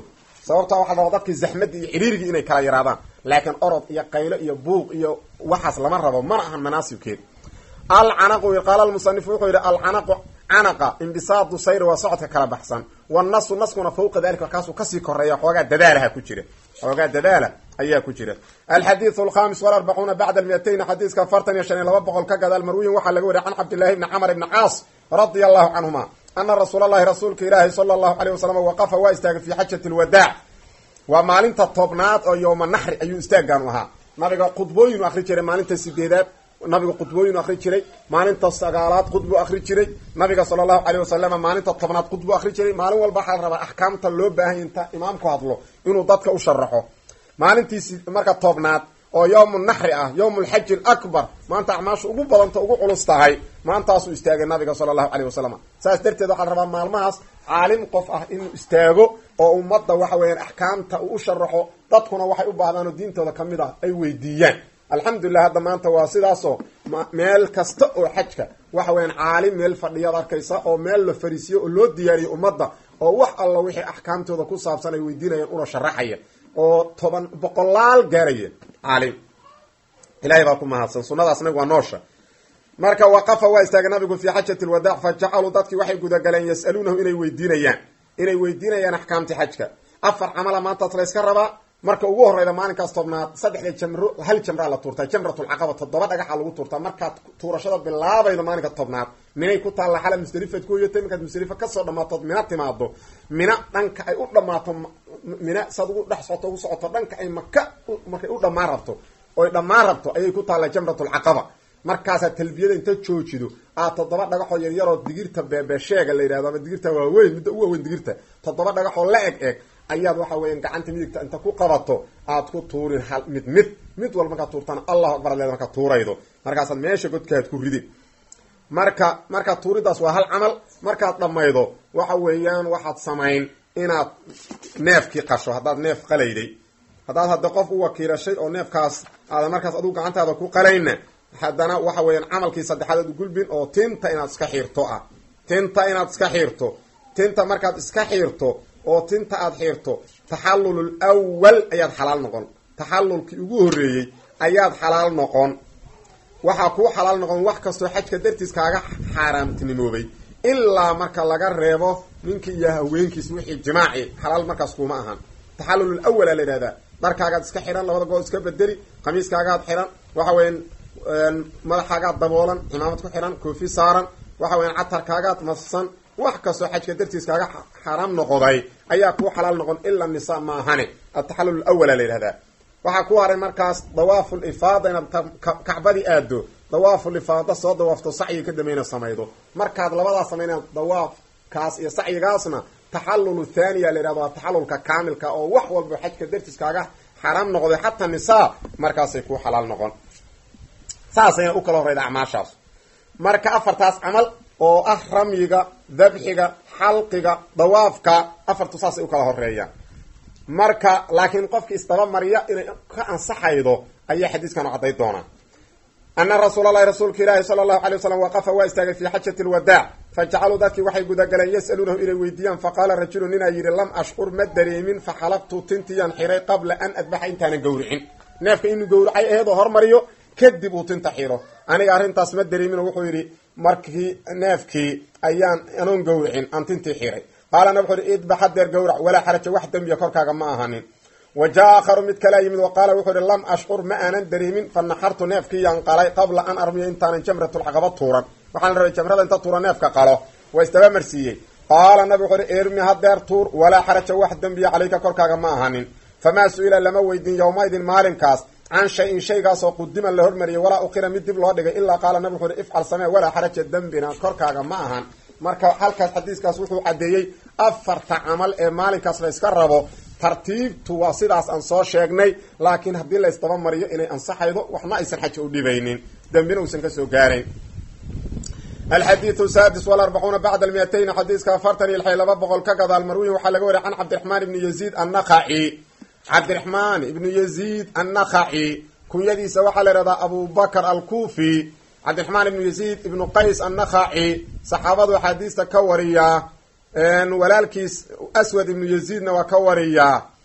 [SPEAKER 1] sababta waxa la rabaa dadkii zaxmadii iyo ciriirigii inay kala yaraadaan laakiin orod iyo qaylo iyo buuq iyo waxaas lama rabo mana ahan manaasibkeed alcanaqu qaala lmusanifu wuxuu yidhi alcanaqu canaqa imbisaadu sayri waa socodka kala baxsan wanasu naskuna fawqa dalika kaasuu kasii koreeya xoogaa dadaalaha ku jira xoogaa dadaala ayaa ku jira alxadiidu alkhamis walarbacuuna bacda almiyatayn xadiiska afartan iyo shan iyo laba boqol ka gadaal marwiyin waxaa laga wariya can cabdillahi bni camr ibni caas radia allahu canhuma ana rasuul allahi rasuulka ilaahi sala allahu aleyh wasalam waqafa waa istaagay fi xajati lwadaac waa maalinta tobnaad oo yowma naxri ayuu istaaggaanu ahaa nabiga khudbooyinu akri jiray maalinta sideedaad nabiga khudbooyinu akri jiray maalinta sagaalaad khudbu akri jiray nabiga sala allahu aleyh wasalam maalinta tobnaad khudbu akri jiray maalin walba waxaa la rabaa axkaamta loo baahanya inta imaamku hadlo inuu dadka u sharaxo maalintiisi marka tobnaad oo yowmu naxri ah yowmu lxaji alakbar maanta acmaashu ugu badanta ugu culus tahay maantaasuu istaagay nabiga sala allahu aleyh wasalam saas darteed waxaa la rabaa maalmahaas caalim qof ah inuu istaago oo ummadda waxa weeyaan axkaamta uu u sharaxo dadkuna waxay u baahdaan oo diintooda ka mid ah ay weydiiyaan alxamdulilah hadda maanta waa sidaasoo meel kasta oo xajka waxa weyaan caalim meel fadhiyaad arkaysa oo meel la fariisiyo oo loo diyaariyo ummadda oo wax alla wixii axkaamtooda ku saabsan ay weydiinayaan una sharaxaya oo toban boqolaal gaaraya caalim ilahay baa ku mahadsan sunadaas nabigu waa noosha marka waqafa waa istaagay nabigu fii xajati lwadaac fa jacaluu dadkii waxay gudagaleen yas'aluunahu inay weydiinayaan inay weydiinayaan axkaamti xajka afar camala maantaas la yska rabaa marka ugu horeyda maalinkaas tobnaad saddexda jamro hal jamraa la tuurtaa jamratulcaqaba toddoba dhagaxa lagu tuurtaa markaad tuurashada bilaabaydo maalinka tobnaad minay ku taalla xala musdalifaad ku hoyatay markaad musdalifa kasoo dhammaatood mina timaado mina dhanka ay u dhammaato mina saad ugu dhex socoto ugu socoto dhanka ay maka markay u dhammaan rabto oy dhammaan rabto ayay ku taalla jamratulcaqaba markaasaad talbiyada inta joojido aad toddoba dhagaxoo yaryaroo digirta beebesheega la yidhahdo ama digirta waaweyn midda u waaweyn digirta toddoba dhagaxoo la eg eg ayaad waxa weeyaan gacanta midigta inta ku qabato aad ku tuurin hal mid mid mid walba markaad tuurtana allahu akbar ad leeda markaad tuuraydo markaasaad meesha godkaad ku ridin marka markaad tuuridaas waa hal camal markaad dhammaydo waxa weeyaan waxaad samayn inaad neefkii qasho haddaad neef qalayday haddaad hadda qof u wakiilashay oo neefkaas aada markaas adigu gacantaada ku qalayna haddana waxa weeyaan camalkii saddexaad aad u gulbin oo tinta inaad iska xiirto ah tinta inaad iska xiirto tinta markaad iska xiirto oo tinta aad xiirto taxallulul awal ayaad xalaal noqon taxallulkii ugu horreeyey ayaad xalaal noqon waxaa kuu xalaal noqon wax kastoo xajka dartiis kaaga xaaraamtinimoobay ilaa marka laga reebo ninkii iyo haweenkiis wixii jimaaci xalaal markaas kuuma ahan taxallulul awal aa la yidhahdaa dharkaagaad iska xidhan labada gool iska bedeli khamiiskaagaad xidhan waxa weyan madaxaagaad daboolan cimaamad ku xidhan koofi saaran waxa weyan catarkaagaad mafsan wax kastoo xajka dartiis kaaga xaaraam noqday ayaa kuu xalaal noqon ila nisa maahane ataxallul awala la yidhahdaa waxaa ku haray markaas dawaaful ifaada inaad kacbadii aado dawaaful ifaada soo dawaafto sacyiga ka dambayna samaydo markaad labadaas samayna dawaafkaas iyo sacyigaasna taxallulu thaniya la yidhahdo waa taxallulka kaamilka oo wax walba xajka dartiis kaaga xaaraam noqday xataa nisaa markaasay kuu xalaal noqon saasayna u kala horeyda acmaashaas marka afartaas camal oo ah ramyiga dabxiga xalqiga dawaafka afartu saasay u kala horeeyaan marka laakiin qofki isdaba mariya inay ka ansaxaydo ayaa xadiiskanu cadday doonaa ana rasuul allahi rasuulka ilaahi sala allahu alay wasalam waqafa waa istaagay fi xajati lwadaac fajacaluu dadkii waxay gudagaleen yas'aluunahu inay weydiiyaan faqaala rajulu ninaa yidhi lam ashcur ma dareemin faxalaqtu tintiyaan xiray qabla an adbaxa intaanan gawricin neefka inuu gawracay aheedoo hormariyo kadib uu tinta xiro aniga arrintaas ma dareemin wuxuu yidhi markii neefkii ayaan anoon gawricin aan tintii xiray qaalana wuxuu ihi idbax hadeer gawrac walaa xaraja wax dembiya korkaaga ma ahanin wa jaa aakharu mid kalea yimid wa qaala wuxuu ihi lam ashcur ma aanan dareemin fa naxartu neefkiiyaan qalay qabla an armiya intaanan jamratulcaqaba tuuran waxaan rabay jamrada inta tuura neefka qalo waa isdaba marsiiyey qaala nabi wuxuu ihi irmi hadeer tuur walaa xaraja wax dembiya calayka korkaaga ma ahanin famaa su-ila lama weydin yowmaidin maalinkaas can shay-in shaygaasoo qudiman la hormariyay walaa uqira mid dib loo dhigay ilaa qaala nabi wuxu uhi ifcal samee walaa xaraja dembina korkaaga ma ahan marka halkaas xadiiskaas wuxuu caddeeyey afarta camal ee maalinkaas la yska rabo tartiibtu waa sidaas aan soo sheegnay laakiin haddii la ysdaba mariyo inay ansaxaydo waxna aysan xaja u dhibaynin dembina uusan kasoo gaarayn alxadiidu saadis walarbacuuna bacda almiyatayn xadiiska afartan iyo lixay laba boqol ka gadaal marwiyin waxaa laga wariya can cabdiraxmaan ibni yaziid annakhaci cabdiraxmaan ibnu yaziid annakhaci kunyadiisa waxaa la ihahdaa abubakr alkufi cabdiraxmaan ibnu yaziid ibnu qays annakhaci saxaabadu axaadiista ka wariyaa walaalkiis aswad ibnu yaziidna waa ka wariyaa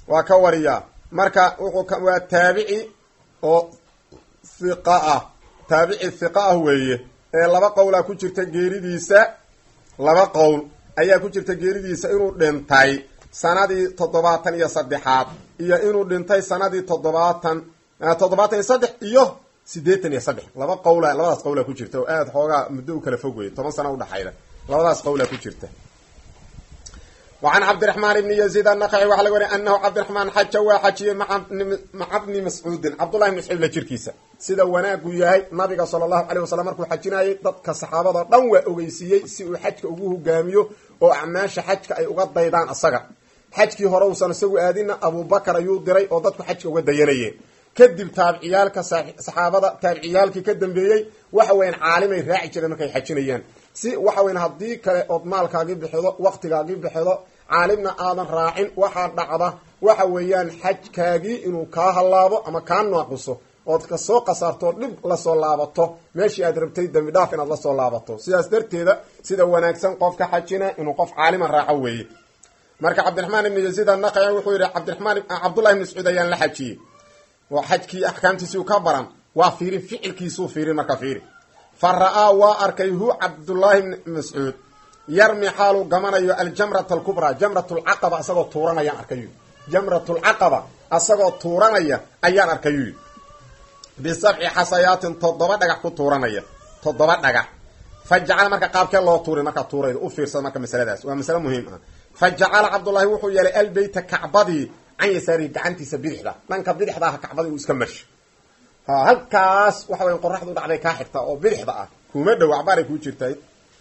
[SPEAKER 1] waa ka wariyaa marka wuxuu waa taabici oo hiqa ah taabici hiqa ah weeye ee laba qowlaa ku jirta geeridiisa laba qowl ayaa ku jirta geeridiisa inuu dhintay sanadii toddobaatan iyo saddexaad iyo inuu dhintay sanadii toddobaatan toddobaatan iyo saddex iyo siddeetan iyo saddex laba qowla labadaas qowlaa ku jirta oo aada xoogaa muddo u kala fog weye toban sana udhaxayda labadaas qowlaa ku jirta وعن cبدiرحمن بن يزيد النqعي waxa laga wariy أنhu cبدiرحمن xaja waa xajiyey maca بni mascuudin cabdالlahi بن mascuud la jirkiisa sida wanaagu yahay nabiga salى الlahu عليه waسلم markuu xajinayay dadka saxaabada dhan waa ogeysiiyey si uu xajka ugu hogaamiyo oo acmaasha xajka ay uga daydaan asaga xajkii hore uusan isagu aadina abubakar ayuu diray oo dadku xajka uga dayanayeen kadib taabiciyaalka saxaabada taabiciyaalkii ka dambeeyey waxa weyan caalimay raaci jireen markay xajinayaan si waxa weyan haddii kale ood maalkaagii bixido waktigaagii bixido caalimna aadan raacin waxaa dhacda waxa weeyaan xajkaagii inuu kaa hallaabo ama kaa naaquso ood kasoo qasaarto oo dhib lasoo laabato meeshii aad rabtay dembi dhaaf inaad lasoo laabato sidaas darteeda sida wanaagsan qofka xajina inuu qof caaliman raaco weeye marka cabdiraxmaan ibni yaziid annaqaci wuxuu yihi cabdiramaan cabdullahi ibni mascuud ayaan la xajiyey xajkii axkaamtiisiu ka baran waa fiirin ficilkiisuu fiirin marka fiiri fa ra-aa waa arkay hu cabdullaahi bni mascuud yarmi xaaluu gamanayo aljamrata alkubraa jamrat lcaqaba asagoo tuuranayaan arkayu jamrat lcaqaba asagoo tuuranaya ayaan arkayu bisabci xasayaatin toddoba dhagax ku tuuranaya toddoba dhagax fa jacala marka qaabkee loo tuuray markaa tuurayda u fiirsada marka masaladaas waa masale muhiim ah fa jacala cabdullaahi wuxuu yeelay albeyta kacbadii can yasaarihi gacantiisa bidixda dhanka bidixda ah kacbadii uu iska marsho ha halkaas waxa weya qoraxdu dhacday kaa xigta oo bidixda ah kuma dhow acbaaray kuu jirtay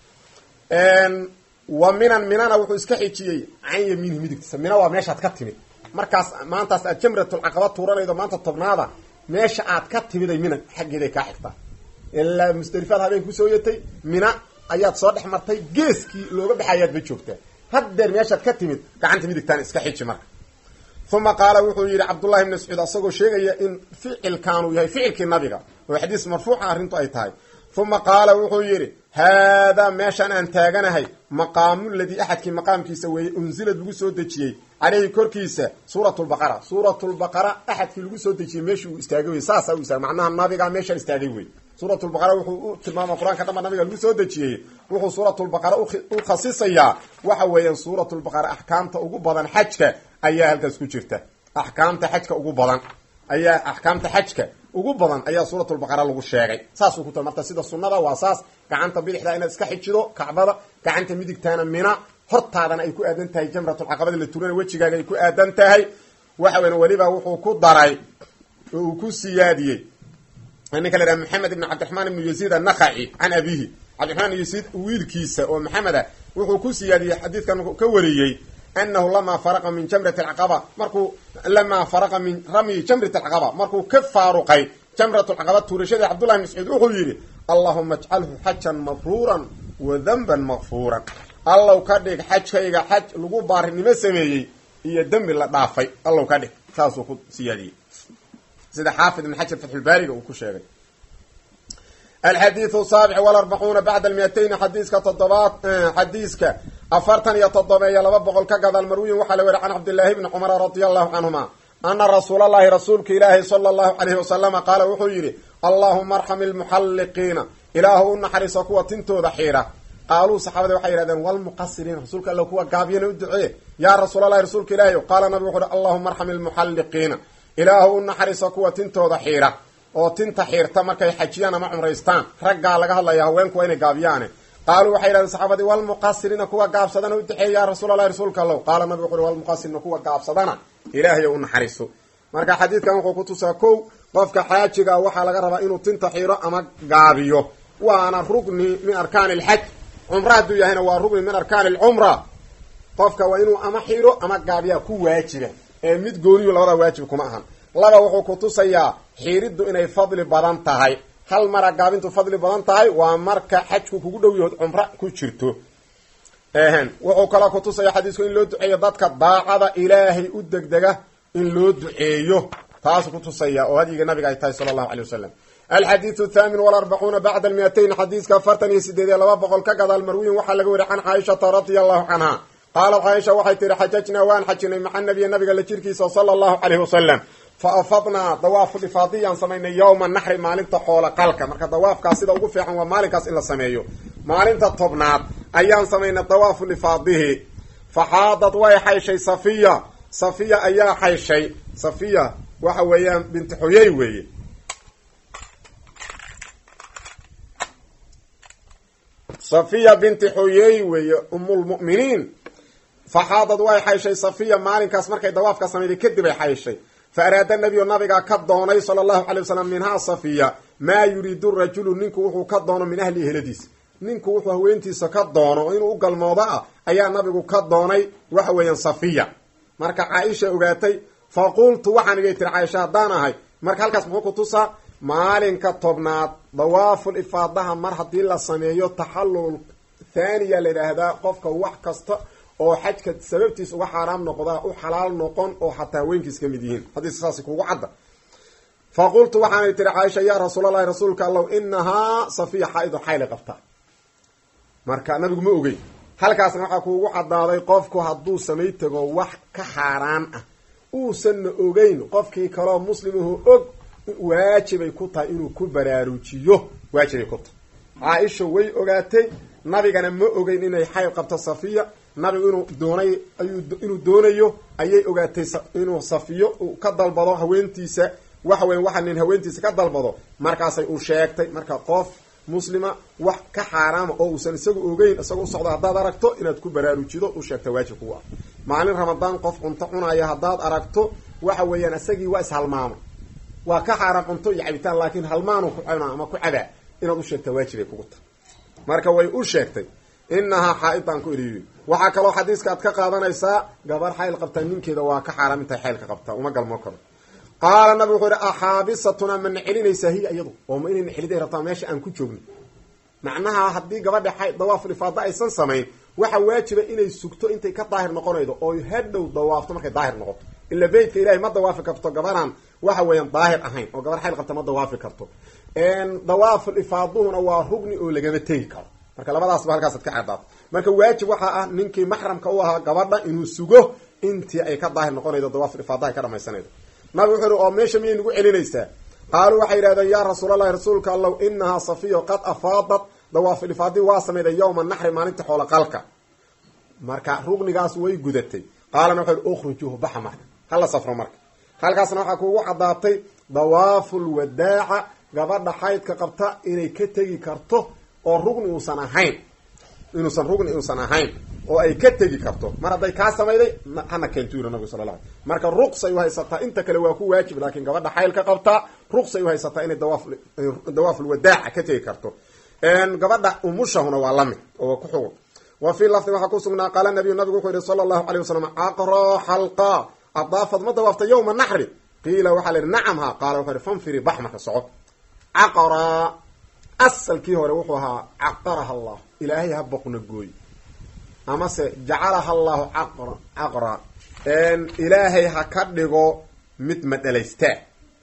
[SPEAKER 1] wa minan minana wuxuu iska xijiyey can yamiinihi midigtiisa mina waa meeshaad ka timid markaas maantaas aad jamratulcaqaba tuuranaydo maanta tobnaada meesha aad ka timiday mina xaggeeday kaa xigtaa ilaa musdalifaad habeen kusoo yatay mina ayaad soo dhex martay geeskii looga baxayaad ba joogtaa haddeer meeshaad ka timid gacanta midigtaan iska xiji marka uma qaala wuxuu yidhi cabdullahi bn mascuud asagoo sheegaya in ficilkaanuu yahay ficilkii nabiga oo xadiis marfuuca arrintu ay tahay uma qaala wuxuu yidhi haadaa meeshaan aan taaganahay maqaamu ladii axadkii maqaamkiisa weeye unsilad lagu soo dejiyey caleyhi korkiisa suurat lbaqara suurat lbaqara axadkii lagu soo dejiyey meeshii uu istaagay wey saasaa u istaagay macnaha nabigaa meeshaan istaagay wey suurat lbaqara wuxuu u tilmaama qur-aanka dhamba nabiga lagu soo dejiyey wuxuu suuratulbaqara u khasisayaa waxa weeyaan suuratulbaqara axkaamta ugu badan xajka ayaa halkaas ku jirta axkaamta xajka ugu badan ayaa axkaamta xajka ugu badan ayaa suuratulbaqara lagu sheegay saasuu ku ta marka sida sunnada waa saas gacanta bidixda inaad iska xijido kacbada gacanta midigtaana mina hortaadana ay ku aadan tahay jamratulcaqabada la turana wejigaaga ay ku aadan tahay waxa weyan weliba wuxuu ku daray oo uu ku siyaadiyey ninka la yhaha maxamed ibn cabdiraxmaan ibnu yaziid annakhaci can abihi cabdiraxmaan yaziid wiilkiisa oo maxamed ah wuxuu ku siyaadiyey xadiidkan ka wariyey anahu lamaa faraqa min jamrati alcaqaba markuu lamaa faraqa min ramyi jamrat alcaqaba markuu ka faaruqay jamrat alcaqaba tuurashadii cabdullahi bn mascuud wuxuu yidhi allahuma ajcalhu xajan mabruuran wa danban makfuuran allow ka dhig xajkayga xaj lagu baarinimo sameeyey iyo dembi la dhaafay allow ka dhig saasuu ku siyaadiyey sida xaafid ibn xajar fatxulbaariga uu ku sheegay alxadiidu saabic walarbacuuna bacda almiatayni xadiiska toddobaad xadiiska afartan iyo toddobeeyo laba boqol ka gadaal marwiyin waxaa la weri can cabdillaahi bni cumara radia allahu canhuma ana rasuula allahi rasuulka ilaahi sala allahu calayhi wasalama qaala wuxuu yidhi allaahuma arxam ilmuxalliqiina ilaahu u naxariiso kuwa tintooda xiira qaaluu saxaabada waxay yihahdeen walmuqasiriina rasuulka alla kuwa gaabiyana u ducee yaa rasuulalahi rasuulka ilaahi qaala nabigu wuxu uhi allahuma arxam ilmuxalliqiina ilaahu u naxariiso kuwa tintooda xiira oo tinta xiirta markay xajiyaan ama cumraystaan raggaa laga hadlaya haweenku waa inay gaabiyaane qaaluu waxay yidhahdeen saxaabadii walmuqasiriina kuwa gaabsadana u duxeey yaa rasuulalahi rasuulka allow qaala nabigu wuxu uhi walmuqasiriina kuwa gaabsadana ilaahay u naxariiso marka xadiidkan wuxuu ku tusaa kow qofka xaajiga waxaa laga rabaa inuu tinta xiiro ama gaabiyo waana rugni min arkaani alxaj cumra hadduu yahayna waa rugni min arkaani alcumra qofka waa inuu ama xiro ama gaabiyaa ku waajiba ee mid gooniyu labada waajib kuma ahan laba wuxuu ku tusayaa xiiriddu inay fadli badan tahay hal mara gaabintu fadli badan tahay waa marka xajku kugu dhow yahood cumra ku jirto wuxuu kaloo ku tusaya xadiisku in loo duceeyo dadka daacada ilaahay u degdega in loo duceeyo taasuu ku tusaya oo hadyiga nabiga ay tahay sala allahu alay wasalam alxadiidu thaamin walarbacuuna bacda almiatayn xadiiska afartan iyo sideed iyo laba boqol ka gadaal marwiyin waxaa laga weriy can caaishata radia allahu canha qaalat caaisha waxay tihi xajajnaa waan xajinay maca nabiya nabiga la jirkiisa sala allahu caleyhi wasalam fa afadnaa dawaafu ifaadiyaan samaynay yowma naxri maalinta xoola qalka marka dawaafkaas sida ugu fiican waa maalinkaas in la sameeyo maalinta tobnaad ayaan samaynay dawaafu lifaadihi faxaadad way xayshay safiya safiya ayaa xayshay safiya waxa weeyaan binti xuyey weeye safiya binti xuyey weeye umulmu'miniin faxaadad way xayshay safiya maalinkaas markay dawaafka samayday kadib ay xayshay fa araada nabiyu nabigaa ka doonay sala allahu calay wasalam minhaa safiya maa yuriidu rajulu ninku wuxuu ka doono min ahli eheladiisa ninku wuxuu haweentiisa ka doono inuu u galmoodo ah ayaa nabigu ka doonay waxa weeyaan safiya marka caaisha ogaatay fa qultu waxaan igay tiri caaisha haddaan ahay marka halkaas muxuu ku tusaa maalinka tobnaad dawaaful ifaadaha mar haddii la sameeyo taxallul thaaniya la yidhaahdaa qofka wax kasta oo xajka sababtiis uga xaaraam noqdaa u xalaal noqon oo xataa haweenkiis ka mid yihiin haddii saas kugu cadda fa qultu waxaanay tiri caaisha yaa rasuulallahi rasuulka allow inahaa safiya xaa-idu xayli qabta marka nabigu ma ogey halkaasna waxaa kuugu cadaaday qofku hadduu samay tago wax ka xaaraan ah uusanna ogeyn qofkii kaloo muslimuhu og waajibay ku tahay inuu ku baraarujiyo waajibay ku tahay caaisha way ogaatay nabigana ma ogeyn inay xayl qabto safiya nabigu inuu doonay ayuu inuu doonayo ayay ogaatay inuu safiyo uu ka dalbado haweentiisa waxa weya waxa nin haweentiisa ka dalbado markaasay u sheegtay marka qof muslima wax ka xaaraama oo uusan isagu ogeyn isaga usocdo haddaad aragto inaad ku baraarujido u sheegta waajib kugu ah maalin ramadaan qof cunto cunaya haddaad aragto waxa weeyaan isagii waa ishalmaamay waa ka xaaraan cunto iyo cabitaan laakiin halmaanu ku cuna ama ku cabaa inaad u sheegta waajibay kugu tahay marka way u sheegtay inahaa xaa-idan ku eriyoy waxaa kaloo xadiiska aad ka qaadanaysaa gabar xayl qabtaa ninkeeda waa ka xaaraam intay xaylka qabtaa uma galmoo karo qaala nabigu wuxuu yihi axaabisatuna ma nacelinaysaa hiya iyadu oo ma inay naceliday rabtaa meesha aan ku joogno macnaha haddii gabadha xay dawaaful ifaada aysan samayn waxa waajiba inay sugto intay ka daahir noqonaydo oo hadhow dawaafto markay daahir noqoto ila beytka ilahay ma dawaafi karto gabaraan waxa weeyaan daahir ahayn oo gabar xayl qabta ma dawaafi karto dawaaful ifaaduhuna waa rugni oo lagama tegi karo marka labadaasba halkaasaad ka cadaato marka waajib waxaa ah ninkii maxramka u ahaa gabadha inuu sugo intii ay ka daahir noqonaydo dawaaful ifaadaha ka dhamaysanaydo nabi wuxuu ihi oo meesha miyay nagu celinaysaa qaaluu waxay yidhahdeen yaa rasuulallahi rasuulka allow inahaa safiyo qad afaadat dawaaful ifaadi waa samayday yowma naxri maalinta xoolo qalka marka rugnigaas way gudatay qaalana wuxuu ihi ukhrijuuhu baxa marka hala safro marka halkaasna waxaa kuugu caddaatay dawaaful wadaaca gabadha xaydka qabta inay ka tegi karto oo rugni uusan ahayn inuusan rugni uusan ahayn oo ay ka tegi karto mar hadday kaa samayday hana keento yiri nabigu sala la alay marka ruqsay uhaysataa inta kale waa ku waajib laakiin gabadha xaylka qabtaa ruqsay uhaysataa inay dawaaf dawaaful wadaaca ka tegi karto gabadha umushahuna waa lamid oo ku xugun wa fii lafdi waxaa kusugnaa qaala nabiyu nabigu wuxuu yihi sala allahu alayh wasalam caqro xalqa adaafad ma dawaafta yowma naxri qiila waxaa la yihi nacam ha qaala wuxuu yihi fanfiri bax marka soco caqra asalkii hore wuxuu ahaa caqaraha allah ilaahay ha boqna gooy amase jacalaha allahu caqra caqra ilaahay ha ka dhigo mid madhalaystaa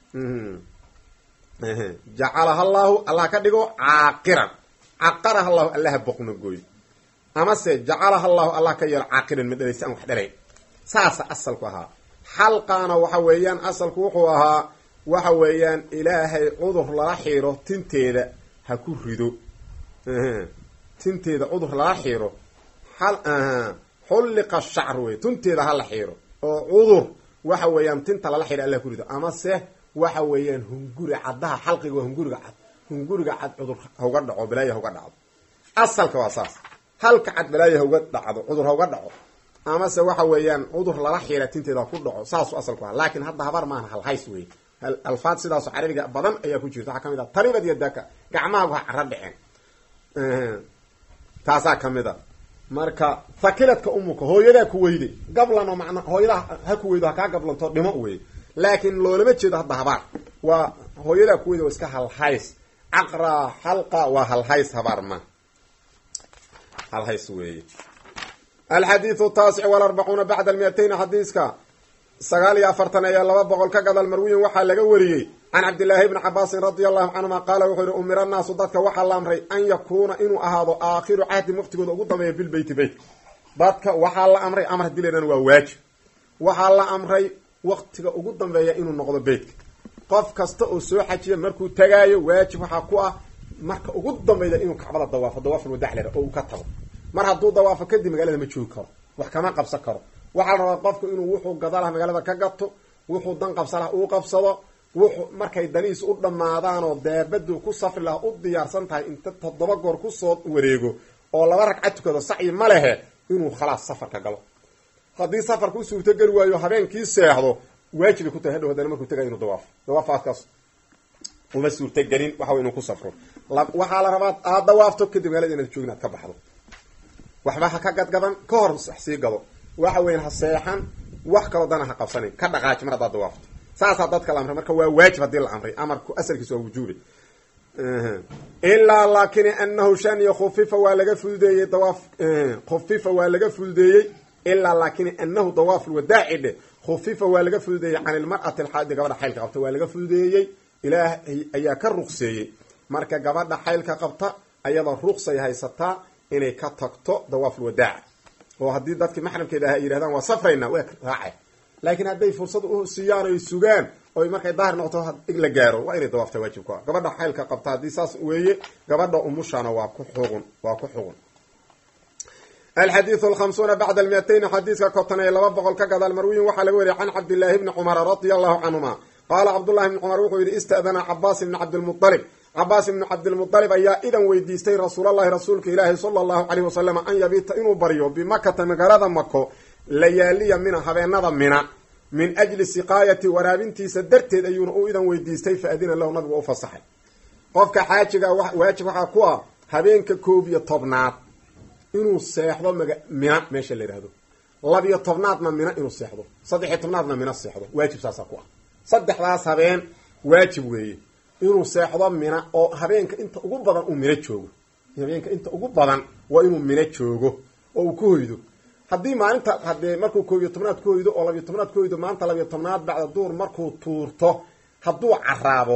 [SPEAKER 1] jacalaha allahu allah ha ka dhigo caaqiran caqaraha allahu alla ha boqna gooy amase jacalaha allahu allah ka yeelo caaqiran madhalaysta aan wax dhalayn saasa asalku ahaa xalqaana waxa weeyaan asalku wuxuu ahaa waxa weeyaan ilaahay cudur lala xiiro tinteeda ha ku rido tinteeda cudur lala xiiro xulliqa shacr wey tinteeda hala xiiro oo cudur waxa weeyaan tinta lala xiiro alla ku rido amase waxa weeyaan hunguri caddaha xalqiga waa hunguriga cad hunguriga cad cudur hauga dhaco balaaya hauga dhacdo asalka waa saas halka cad balaaya hauga dhacdo cudur hauga dhaco amase waxa weeyaan cudur lala xiira tinteeda ku dhaco saasu asalku ah laakiin hadda habar maaha halhays wey alfaad sidaasoo carabiga badan ayaa ku jirta waxaa kamid ah taribad iyo daka gacmahaagu ha cara dhiceen taasaa kamid a marka thakiladka umuka hooyadaa ku weyday gablanoo macna hooyadaa ha ku weydo ha kaa gablanto dhimo wey laakiin loolama jeedo hadda habaar waa hooyadaa ku weyda waa iska halhays caqra xalqa waa halhays habaar ma halhays weeye alxadiidu taasic walarbacuuna bacda almiatayn xadiiska sagaal iyo afartan ayaa laba boqol ka gadal marwiyin waxaa laga wariyey can cabdillaahi bni cabaasin radia allahu canhuma qaala wuxuu yihi umira naasu dadka waxaa la amray an yakuuna inuu ahaado aakhiru cahdi waqtigooda ugu dambeeya bilbeyti beyt dadka waxaa la amray amar hadii laydhahna waa waajib waxaa la amray waktiga ugu dambeeya inuu noqdo beytka qof kasta oo soo xajiya markuu tagaayo waajib waxaa ku ah marka ugu dambeyda inuu kacbada dawaafo dawaaful wadac lera oo uu ka tago mar hadduu dawaafo kadib magaalada ma joogi karo wax kama qabsan karo waxaa la rabaa qofku inuu wuxuu gada laha magaalada ka gato wuxuu dan qabsan laha uu qabsado wuxuu markay danihiis u dhammaadaan oo daabadu ku safri laha u diyaarsan tahay inta toddoba goor kusoo wareego oo laba ragca tukado sacyi ma lehe inuu khalaas safarka galo haddii safarka u suurtogeli waayo habeenkii seexdo waajibay ku tahay hadhow haddana markuu tagayo inuu dawaafo dawaafaadkaas uma suurtagelin waxa way inuu ku safro waxaa la rabaa aada dawaafto kadib magaalada inaad joogin aad ka baxdo waxba ha ka gadgadan ka hor sii gado waxa weyan ha seexan wax kaloo dana ha qabsanin ka dhaqaaji mar haddaad dawaafto saasaa dadka la amray marka waa waajib haddii la amray amarku asalkiisa waa wujuubi ilaa laakin anahu shaniya khufifa waa laga fududeeyey dawaaf khufifa waa laga fududeeyey ilaa laakin anahu dawaaf lwadaaci dhe khufifa waa laga fududeeyey can ilmar'ati alxaadi gabadha xaylka qabta waa laga fududeeyey ilaahay ayaa ka ruqseeyey marka gabadha xaylka qabta ayadoo ruqsay haysataa inay ka tagto dawaaful wadaaca oo haddii dadkii maxramkeeda ah ay yidhahdaan waa safraynaa waa raacay laakiin hadday fursad u siiyaan oy sugaan oy markay daahir noqoto la gaaro waa inay dawaafta waajib ku ah gabadha xaylka qabta haddii saas weeye gabadha umushana waa ku xugun waa ku xugun alxadiidu alkhamsuuna bacda almiatayn xadiiska konton iyo laba boqol ka gadaal marwiyin waxaa laga wariyay can cabdillaahi bni cumara radia allahu canhuma qaala cabdullahi bni cumar wuxuu yidhi ista'dana cabaas ibni cabdilmualib cabaas ibnu cabdilmualib ayaa idan weydiistay rasuulallahi rasuulka ilaahi sala allahu caleyhi wasalam an yabiita inuu baryo bimakata magaalada mako layaaliya mina habeenada mina min ajli siqaayati waraabintiisa darteed ayuuna u idan weydiistay fa adina lahu nabigu u fasaxay qofka xaajiga waajib waxaa ku ah habeenka koob iyo tobnaad inuu seexdo maga mina meesha la yidhahdo labiyo tobnaadna mina inuu seexdo saddex iyo tobnaadna mina seexdo waajib saasaa ku ah saddexdaas habeen waajib weeye inuu seexdo mina oo habeenka inta ugu badan uu mina joogo habeenka inta ugu badan waa inuu mina joogo oo uu ku hoydo haddii maalinta hadee markuu koob iyo tobnaad ku hoydo oo labiyo tobnaad ku hoydo maanta labiyo tobnaad bacda duur markuu tuurto hadduu caraabo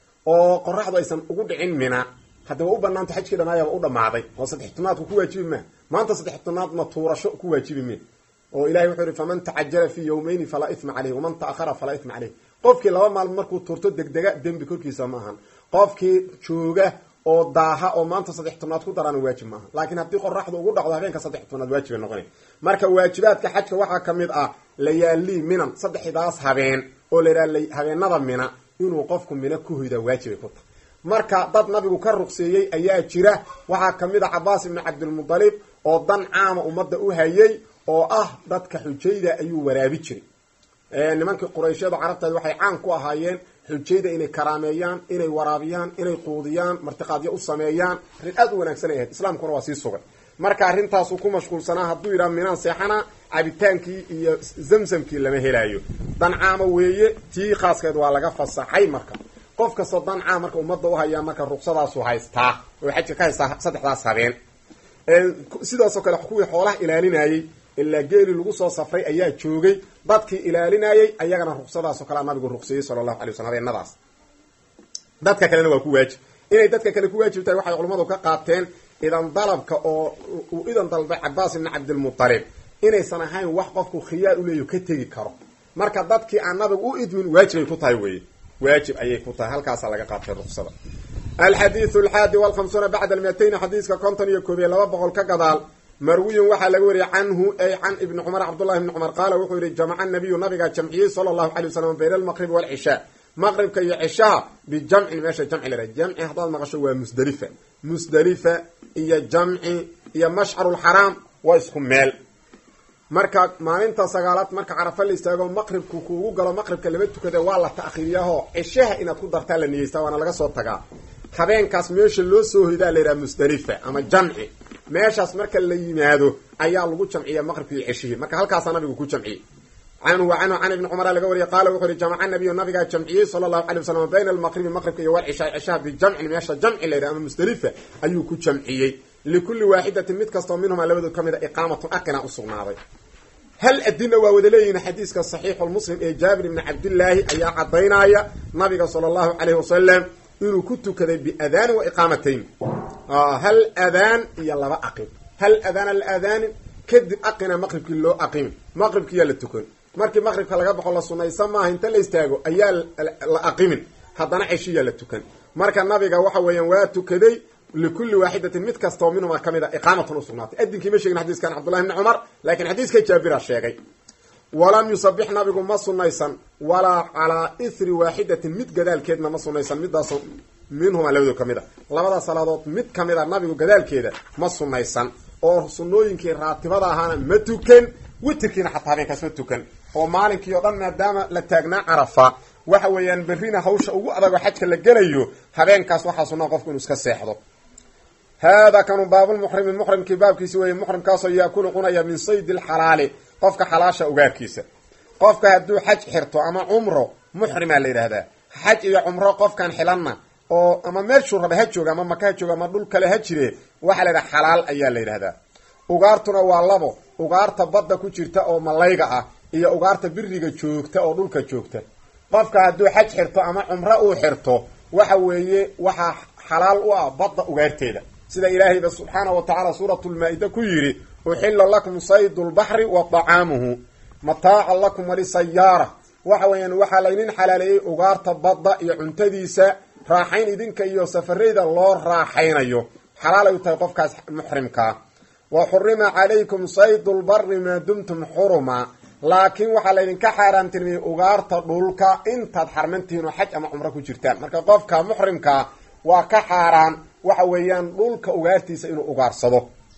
[SPEAKER 1] oo qoraxdu aysan ugu dhicin mina hadda waa u banaanta xajkii dhamaayaba u dhamaaday oo saddex tobnaadku ku waajibi maa maanta saddex tobnaadna tuurasho ku waajibi me oo ilahay wuxuu yihi faman tacajala fii yawmayni falaa isma caleyh waman ta'ahara falaa isma caleyh qofkii laba maalmo markuu tuurto degdega dembi korkiisa ma ahan qofkii jooga oo daaha oo maanta saddex tobnaad ku darana waajib maaha laakiin haddii qoraxdu ugu dhacdo habeenka saddex tobnaad waajibay noqonay marka waajibaadka xajka waxaa ka mid ah layaalii minan saddexdaas habeen oo la yidhaha habeenada mina inuu qofku mina ku hoydaa waajibay ku tahay marka dad nabigu ka ruqseeyey ayaa jira waxaa kamid a cabaas ibni cabdilmudalib oo dan caama ummadda u hayay oo ah dadka xujayda ayuu waraabi jiray nimankii qurayshyadu carabteed waxay caan ku ahaayeen xujayda inay karaameeyaan inay waraabiyaan inay quudiyaan martiqaadyo u sameeyaan arrin aad u wanaagsan ay ahayd islaamkuna waa sii sugay marka arrintaasuu ku mashquulsanaa hadduu yidhaha minaan seexana cabitaankii iyo zamsamkii lama helaayo dan caama weeye tii khaaskeed waa laga fasaxay marka qof kastoo dan caam marka ummadda u hayaa marka ruqsadaasu haystaa oo xajka ka haystaa saddexdaas habeen sidaasoo kale kuwii xoolaha ilaalinayey ilaa geeli lagu soo safray ayaa joogay dadkii ilaalinayey ayagana ruqsadaasoo kalea nabigu ruqseeyey sala allahu alay waslam habeenadaas dadka kalena waa ku waajib inay dadka kale ku waajib tahay waxay culamadu ka qaateen idan dalabka oo uu idan dalbay cabaas ibni cabdilmutalib inaysan ahayn wax qofku khiyaar uleeyo ka tegi karo marka dadkii aan nabigu u idmin waajibay ku tahay weye waajib ayay ku tahay halkaasaa laga qaatay ruqsada alxadiidu alxaadi walkhamsuuna bacda almiatayn xadiiska konton iyo koob iyo laba boqol ka gadaal marwiyun waxaa laga wariyay canhu ay can ibni cumar cabdullahi ibni cumar qaala wuxuu yihi jamaca nabiyu nabigaa jamciyey sala allahu alay wasalam bayna almaqribi walcishaa maqribka iyo cishaha bijamcin meesha jamci la jamci haddaad maqasho waa musdelifa musdelifa iyo jamci iyo mashcarulxaraam waa isku meel marka maalinta sagaalaad marka carafa la istaago maqribku kuugu galo maqribka lama tukada waa la ta'khiiriyaho cishaha inaad ku dartaa la niyeystaa waana laga soo tagaa habeenkaas meesha loo soo hoydaa la yidhaha musdelifa ama jamci meeshaas marka la yimaado ayaa lagu jamciya maqribka iyo ceshihii marka halkaasaa nabigu ku jamciyey canhu wa canhu can ibni cumara laga wariyay qaala wuxu uhi jamaca nabiyu nabigaa jamciyey sala allahu alay wasalam bayna almaqribi maqribka iyo walcishaa cishaha bijamcin meesha jamci la yidhaha ama musdelifa ayuu ku jamciyey likulli waaxidatin mid kastoo minhumaa labadood ka mid a iqaamatun aqina usugnaaday hal adina waa wada leeyihin xadiiska saxiixu lmuslim ee jaabir ibni cabdillaahi ayaa cadaynaya nabiga sala allahu calayhi wasalam inuu ku tukaday biadaanin wa iqaamatayn hal adaan iyo laba aqib hal adaana la aadaanin kadib aqina maqribkii loo aqimi maqribkiyaa la tukan markii maqribka laga baxo la sunaysa maaha inta la istaago ayaa la aqimin haddana ceshiyaa la tukan marka nabiga waxa weeyaan waa tukaday likulli waaxidatin mid kastoo minhuma ka mid a iqaamatan usugnaatay adinkii ma sheegin xadiskan cabdullahi bni cumar laakiin xadiiska jaabira sheegay walam yusabix nabigu ma sunaysan walaa calaa ithri waaxidatin mid gadaalkeedna ma sunaysan midaasoo minhuma labadoo ka mid a labada salaadood mid ka mid a nabigu gadaalkeeda ma sunaysan oo sunnooyinkii raatibada ahaana ma tukan witirkiina xataa habeenkaas ma tukan oo maalinkii oo dhan maadaama la taagnaa carafa waxa weeyaan berrina hawsha ugu adagoo xajka la gelayo habeenkaas waxaa sunnaa qofku inuu iska seexdo haadaa kanu baabulmuxrimi muxrimkii baabkiisi weeye muxrimkaasoo yaakulu cunaya min saydi alxalaali qofka xalaasha ugaarkiisa qofka hadduu xaj xirto ama cumro muxrimaa la yidhaahdaa xaj iyo cumro qofkan xilanna oo ama meeshuu raba ha jooga ama maka ha jooga ama dhul kale ha jire waxaa la yidhaha xalaal ayaa la yidhahdaa ugaartuna waa labo ugaarta badda ku jirta oo malayga ah iyo ugaarta biriga joogta oo dhulka joogta qofka hadduu xaj xirto ama cumro uu xirto waxa weeye waxaa xalaal u ah badda ugaarteeda sida ilaahayba subxaana wa tacaala suuratulmaa-ida ku yidhi uxilla lakum saydu lbaxri wa dacaamuhu mataacan lakum walisayaara waxa weeyaan waxaa laynin xalaaleeyey ugaarta badda iyo cuntadiisa raaxayn idinka iyo safarayda loo raaxaynayo xalaalay u tahay qofkaas muxrimkaa wa xurima calaykum saydu lbari maa dumtum xuruma laakiin waxaa laydinka xaaraantirmiyey ugaarta dhulka intaad xarmantihiin oo xaj ama cumro ku jirtaan marka qofka muxrimkaa waa ka xaaraan waxa weeyaan dhulka ugaartiisa inuu ugaarsado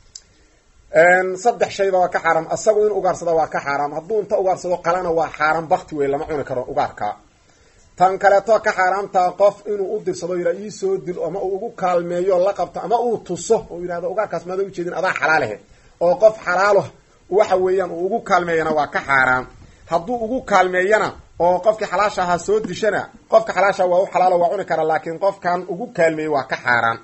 [SPEAKER 1] saddex shayba waa ka xaaraam asagu in ugaarsada waa ka xaaraam hadduu inta ugaarsado qalana waa xaaraan bakti wey lama cuni karo ugaarka tan kaleeto ka xaaraamtaa qof inuu u dirsado yidha iisoo dil ama uu ugu kaalmeeyo la qabto ama uu tuso oo yidhahdo ugaarkaas maada ujeedin adaa xalaalehe oo qof xalaalo waxa weeyaan uu ugu kaalmeeyana waa ka xaaraam hadduu ugu kaalmeeyana oo qofkii xalaasha ahaa soo dishana qofka xalaasha waa u xalaalo waa cuni kara laakiin qofkan ugu kaalmeeyey waa ka xaaraan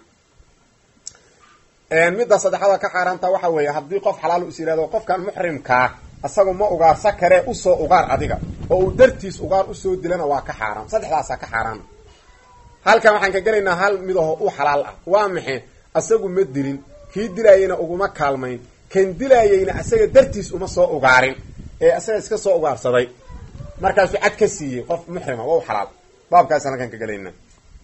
[SPEAKER 1] midda saddexaada ka xaaraanta waxa weeye haddii qof xalaal is yihahdo qofkan muxrimkaa isagu ma ugaarsa karee usoo ugaar adiga oo uu dartiis ugaar usoo dilana waa ka xaaraam saddexdaasaa ka xaaraan halkan waxaan ka gelaynaa hal midaho u xalaal ah waa maxe asagu ma dilin kii dilaayeyna uguma kaalmayn kan dilaayeyna asaga dartiis uma soo ugaarin ee asaga iska soo ugaarsaday markaasuu cad ka siiyey qof muxrima waa u xalaal baabkaasaan halkan ka gelaynaa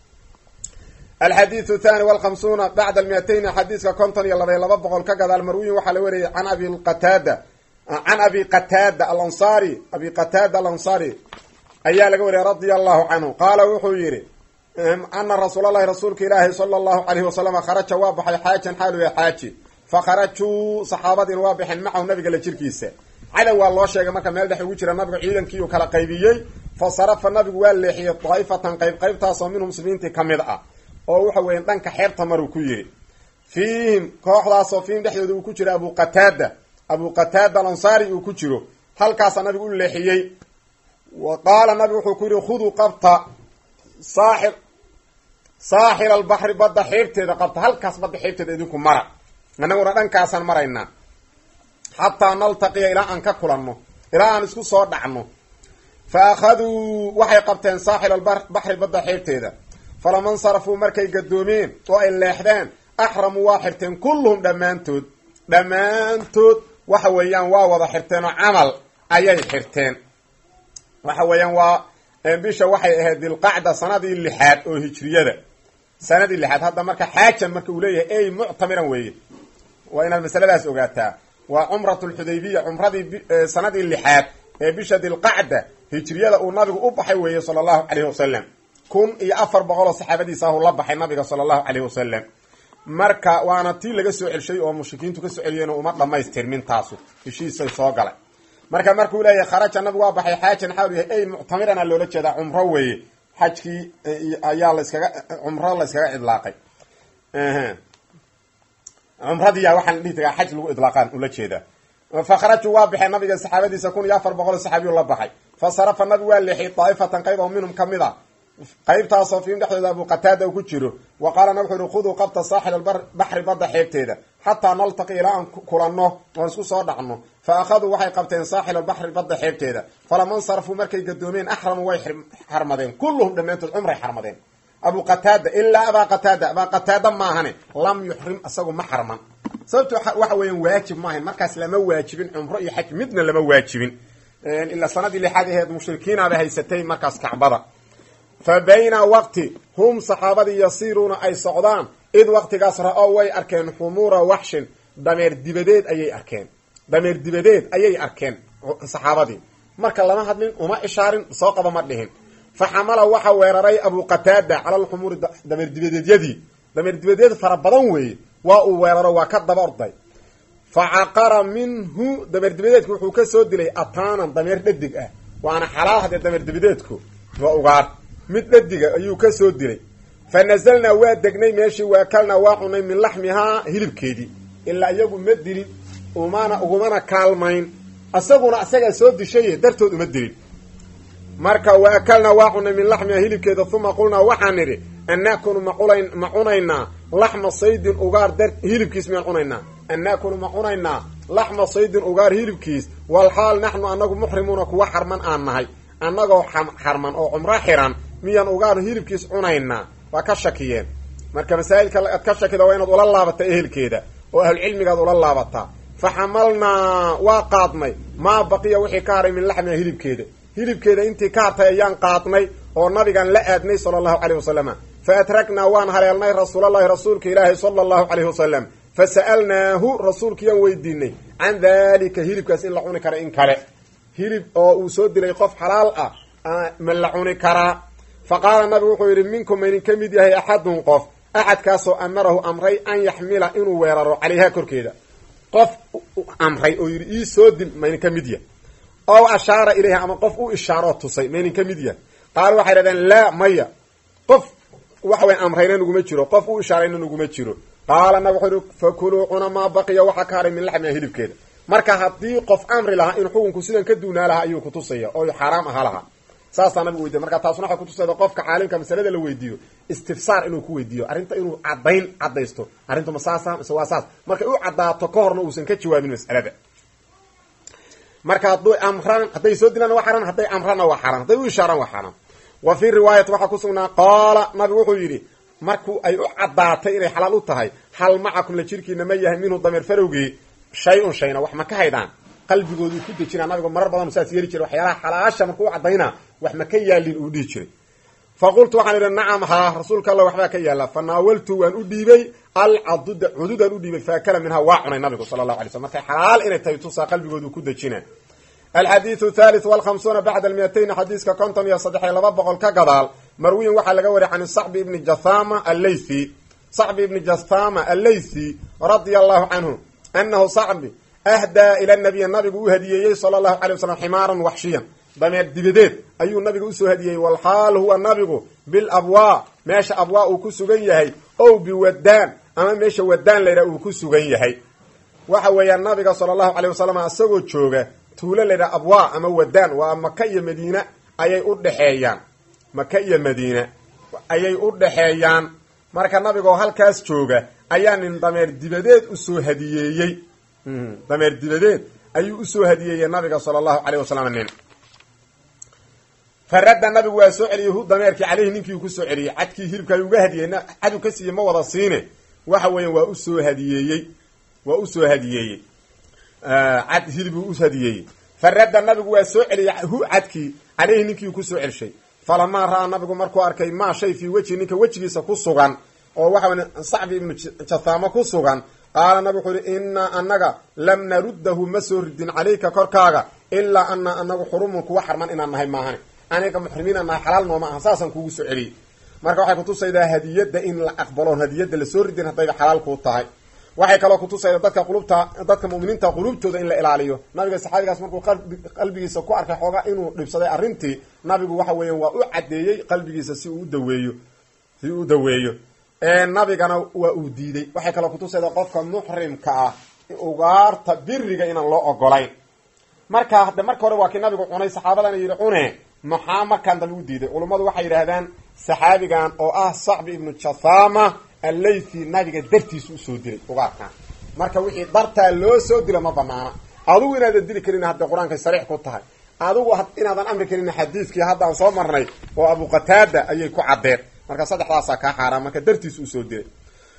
[SPEAKER 1] alxadiidu thani walkhamsuuna bacda almiatayni xadiiska konton iyo labaiy laba boqol ka gadaal marwiyin waxaa la wariyay can abi qataada can abi qataada alansaari abi qataada alansaari ayaa laga wariyay radia allahu canhu qaala wuxuu yidhi ana rasuul allahi rasuulka ilaahi sala allahu alayhi wasalam kharaja waa baxay xaajan xaalu ya xaaji fa kharajuu saxaabadiina waa baxeen macahu nabiga la jirkiisa cadow waa loo sheegay marka meel dhex ugu jira nabiga ciidankiiuu kala qaybiyey fa sarafa nabigu waa leexiyey daa'ifatan qayb qaybtaasoo minhu muslimiintii ka mid ah oo waxa weya dhanka xeebta maruu ku yidhi fiihim kooxdaasoo fiihim dhexdooda uu ku jiro abu qataada abu qataada alansaari uu ku jiro halkaasaa nabigu u leexiyey wa qaala nabigu wuxuu ku yidhi khuduu qabta saaxir saaxir albaxri badda xeebteeda qabta halkaas badda xeebteeda idinku mara annaguna dhankaasaan maraynaa xataa naltaqiya ilaa aan ka kulanno ilaa aan isku soo dhacno fa akhaduu waxay qabteen saaxir albaxri badda xeebteeda falama nsarafuu markay gadoomeen oo ay leexdeen axramuu waa xirteen kulluhum dhammaantood dhammaantood waxa weeyaan waa wada xirteen oo camal ayay xirteen waxa weeyaan waa bisha waxay ahayd dilqacda sanadii lixaad oo hijriyada sanadii lixaad hadda marka xaajan marka uu leeyahay ey muctamiran weeye waa inaad masaladaas ogaataa waa cumrat lxudaybiya cumradii sanadii lixaad ee bisha dilqacda hijriyada uu nabigu u baxay weeye sala allahu caleyhi wasalam kun iyo afar boqol oo saxaabadiisa ahu la baxay nabiga sala allahu caleyhi wasalam marka waana tii laga soo celshay oo mushrikiintu ka soo celiyeen uma dhamaystirmin taasu heshiisay soo galay marka markuu leeyahay kharaja nabigu waa baxay xaajan xaal yahay ey muctamirana loola jeedaa cumro weeye xajkii ayaa laskaga cumro la yskaga idlaaqay cumradiya waxaan dhihi tagaa xaj lagu idlaaqaan ula jeedaa fa kharajuu waa baxeen nabiga saxaabadiisa kun iyo afar boqol saxaabiyu la baxay fa sarafa nabigu waa leexiyay daa'ifatan qayb oo minhum kamid a qaybtaasoo fiim dhexdooda abu qataada uu ku jiro wa qaala nab wuxu uhi khuduu qabta saaxil albaxri badda xeebteeda xataa naltaqi ilaa aan kulanno oon isku soo dhacno fa akhaduu waxay qabteen saaxil albaxri badda xeebteeda falama nsarafuu markay gadoomeen axramuu way xarmadeen kulluhum dhammaantood cumray xarmadeen abu qataada ilaa abaa qataada abaa qataada maahane lam yuxrim isagu ma xarman sababto waxa weeyaan waajib maahayn markaas lama waajibin cumro iyo xaj midna lama waajibin ilaa sanadii lixaad aheed mushrikiinaaba haysatay markaas kacbada fa bayna waqti hum saxaabadii yasiiruuna ay socdaan id waqtigaas ra-o way arkeen xumuura waxshin dameer dibadeed ayay arkeen dameer dibadeed ayay arkeen saxaabadii marka lama hadlin uma ishaarin soo qaba ma dhihin fa xamala waxa weeraray abu qataada cala alxumuuri dameer dibadeedyadii dameer dibadeed fara badan weeye waa uu weeraro waa ka daba orday fa caqara minhu dameer dibadeedku wuxuu ka soo dilay ataanan dameer dhadig ah waana xalaal haddee dameer dibadeedku waa ugaar mid dhadiga ayuu ka soo dilay fa nazalnaa waa degnay meeshii waakalnaa waa cunay min laxmihaa hilibkeedii ilaa iyagu ma dilin umana ugumana kaalmayn isaguna isagaa soo dishaye dartood uma dilin marka wa akalnaa waa cunay min laxmiha hilibkeeda uma qulnaa waxaan nidhi an naakunu maqulayn ma cunaynaa laxma saydin ugaar dar hilibkiis miyaan cunaynaa an naakunu ma cunaynaa laxma saydin ugaar hilibkiis walxaal naxnu annagu muxrimuuna kuwa xarman aan nahay annagoo xarman oo cumro xiran miyaan ugaar hilibkiis cunaynaa waa ka shakiyeen marka masaa'ilka aad ka shakida waa inaad ula laabata ehelkeeda oo ahlucilmigaad ula laabataa fa xamalnaa waa qaadnay maa baqiya wixii ka haray min laxmiha hilibkeeda hilibkeeda intii ka hartay ayaan qaadnay oo nabigaan la aadnay sala allahu caleyh wasalama fa atragnaa waan haleelnay rasuulallahi rasuulka ilaahi sala allahu caleyhi wasalam fa sa'alnaahu rasuulkiyaan weydiinay can daalika hilibkaas in la cuni kara in kale hilib oo uu soo dilay qof xalaal ah ma la cuni karaa fa qaala nabigu wuxuu yidhi minkum maydin ka mid yahay axadun qof axadkaasoo amarahu amray an yaxmila inuu weeraro calayhaa korkeeda qof amray oo yidhi ii soo dil maydin ka mid yahay ow ashaara ilayha ama qof u ishaaroo tusay maydin ka mid yahay qaala waxay dhahdeen laa maya qof waxa way amrayna naguma jiro qof u ishaarayna naguma jiro qaala nabig wuxuu yihi fakuluu cuna maa baqiya waxaa ka haray min laxmiha hilibkeeda marka haddii qof amri lahaa in xukunku sidan ka duunaa lahaa ayuu kutusaya oo xaaraam ahaa lahaa saasaa nabigu weydiya marka taasuna waxay kutusayda qofka caalimka masalada la weydiiyo istifsaar inuu ku weydiiyo arrinta inuu caddayn caddaysto arrintu ma saasa mise waa saas markay u caddaato ka horna uusan ka jawaabin mas'alada marka hadduu amraan hadday soo dilaan waa xaraan hadday amraanna waa xaraan hadday u ishaaraan waa xaraan wa fii riwaayati waxaa ku sugnaa qaala nabigu wuxuu yidhi marku ay u caddaatay inay xalaal u tahay hal macakum la jirkiina ma yahay minhu dameer farowgii shay-un shayna wax ma ka haydaan qalbigoodu ku dejinaa nabigu marar badan saas yeeli jiray waxyaalaha xalaasha markuu u caddaynaa wax ma ka yaalin uu dhihi jiray fa qultu waxaan idhi nacam haa rasuulka alla waxbaa ka yaalla fa naawaltu waan u dhiibay alcaduda cududaan u dhiibay faakala minhaa waa cunay nabigu sala allahu alay slm markay xalaal inay tahay tusaa qalbigoodu ku dejina alxadiidu thalith walkhamsuuna bacda almiyatayn xadiiska konton iyo saddex iyo laba boqol ka gadaal marwiyin waxaa laga wariyay can sacbi ibni jathama allaythi sacbi ibni jathama allaythi radia allahu canhu anahu sacbi ahdaa ila nabiy nabigu u hadiyeeyey sala allahu alay wasalam ximaaran waxshiyan dameer dibadeed ayuu nabiga usoo hadiyey walxaal huwa nabigu bilabwaa meesha abwaa uu ku sugan yahay ow biwadaan ama meesha wadaan layidhaha uu ku sugan yahay waxa weeyaan nabiga sala allahu caleyh wasalam isagoo jooga tuulo layidhaha abwaa ama wadaan waa maka iyo madiine ayay u dhexeeyaan maka iyo madiine ayay u dhexeeyaan marka nabigoo halkaas jooga ayaa nin dameer dibadeed usoo hadiyeeyey dameer dibadeed ayuu usoo hadiyeeyey nabiga sala allahu caleyh wasalam nin faradda nabigu waa soo celiyey hu dameerkii caleyhi ninkii uu kusoo celiyey cadkii hilibka ayuu uga hadiyey cadu ka siiye ma wada siine waxa weeyaan waa usoo hadiyeeyey waa usoo hadiyeeyey cad hilibuu u hadiyeeyey faradda nabigu waa soo celiyey hu cadkii caleyhi ninkii uu kusoo celshay falamaa ra-aa nabigu markuu arkay maa shay fii wejhi ninka wejigiisa ku sugan oo waxa wey sacbi ibnu jathaamo ku sugan qaala nabigu wuxuu yihi innaa annaga lam naruddahu ma soo ridin calayka korkaaga ilaa anaa anagu xurumun kuwa xarman inaan nahay maahane aniga muxrimiina nahay xalaal nooma aha saasaan kuugu soo celiyey marka waxay kutusaydaa hadiyadda in la aqbaloon hadiyadda lasoo ridin haddayba xalaal kuu tahay waxay kaloo kutusaydaa dadka qulubta dadka mu'miniinta qulubtooda in la ilaaliyo nabiga saxaabigaas markuu qalbigiisa ku arkay xoogaa inuu dhibsaday arrintii nabigu waxa weeyaan waa u caddeeyey qalbigiisa si uu udaweeyo si uu u daweeyo nabigana waa uu diiday waxay kaloo kutusaydaa qofka muxrimka ah ugaarta biriga inaan loo ogolayn marka de marka hore waa kii nabigu cunay saxaabadana yidhi cune maxaa markaan dambe u diiday culummadu waxay yidhaahdaan saxaabigan oo ah sacbi ibnu jathama allaythi nabiga dartiisa usoo dilay ugaarkan marka wixii dartaa loo soo dilo ma banaana adigu inaadan dili karin hadday qur-aankay sariix ku tahay adigu inaadan amri karin xadiidkii haddaan soo marnay oo abu qataada ayay ku caddeen marka saddexdaasaa kaa xaaraan marka dartiis usoo dilay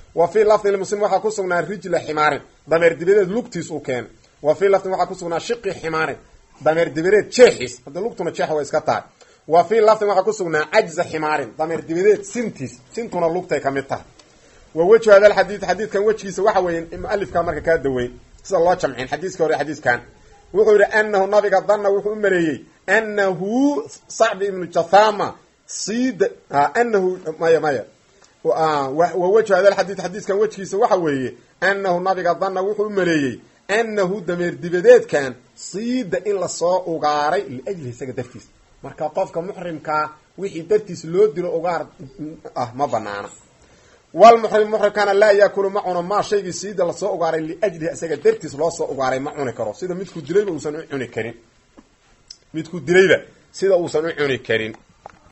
[SPEAKER 1] wa fii lafdin limuslim waxaa ku sugnaa rijla ximaarin dameer dibadeed lugtiis uu keenay wa fii lafdin waxaa ku sugnaa shiqi ximaarin dameer dibadeed jeexiis hadda lugtuna jeex way iska tahay wa fii lafdin waxaa ku sugnaa cajza ximaarin dameer dibadeed sintiis sintuna lugtay ka mid tahay wa wejhu hada alxadiid xadiidkan wejgiisa waxa weeye mualifkaa marka kaa daweyn sida loo jamcin xadiiska hore xadiiskan wuxuu yidhi anahu nabiga danna wuxuu u maleeyey anahu sacbi ibnu jathama sida anahu maya maya wa wejhu hada alxadiid xadiiskan wejgiisa waxa weeye anahu nabiga danna wuxuu u maleeyey anahu dameer dibadeedkan siida in lasoo ugaaray liajlihi isaga dartiis marka qofka muxrimkaa wixii dartiis loo dilo ugaar ah ma banaana walmuxrim muxrimkana laa yaakulu ma cuno maa shaygii siida lasoo ugaaray liajlihi isaga dartiis loo soo ugaaray ma cuni karo sida midku dilayba uusan u cuni karin midku dilayba sida uusan u cuni karin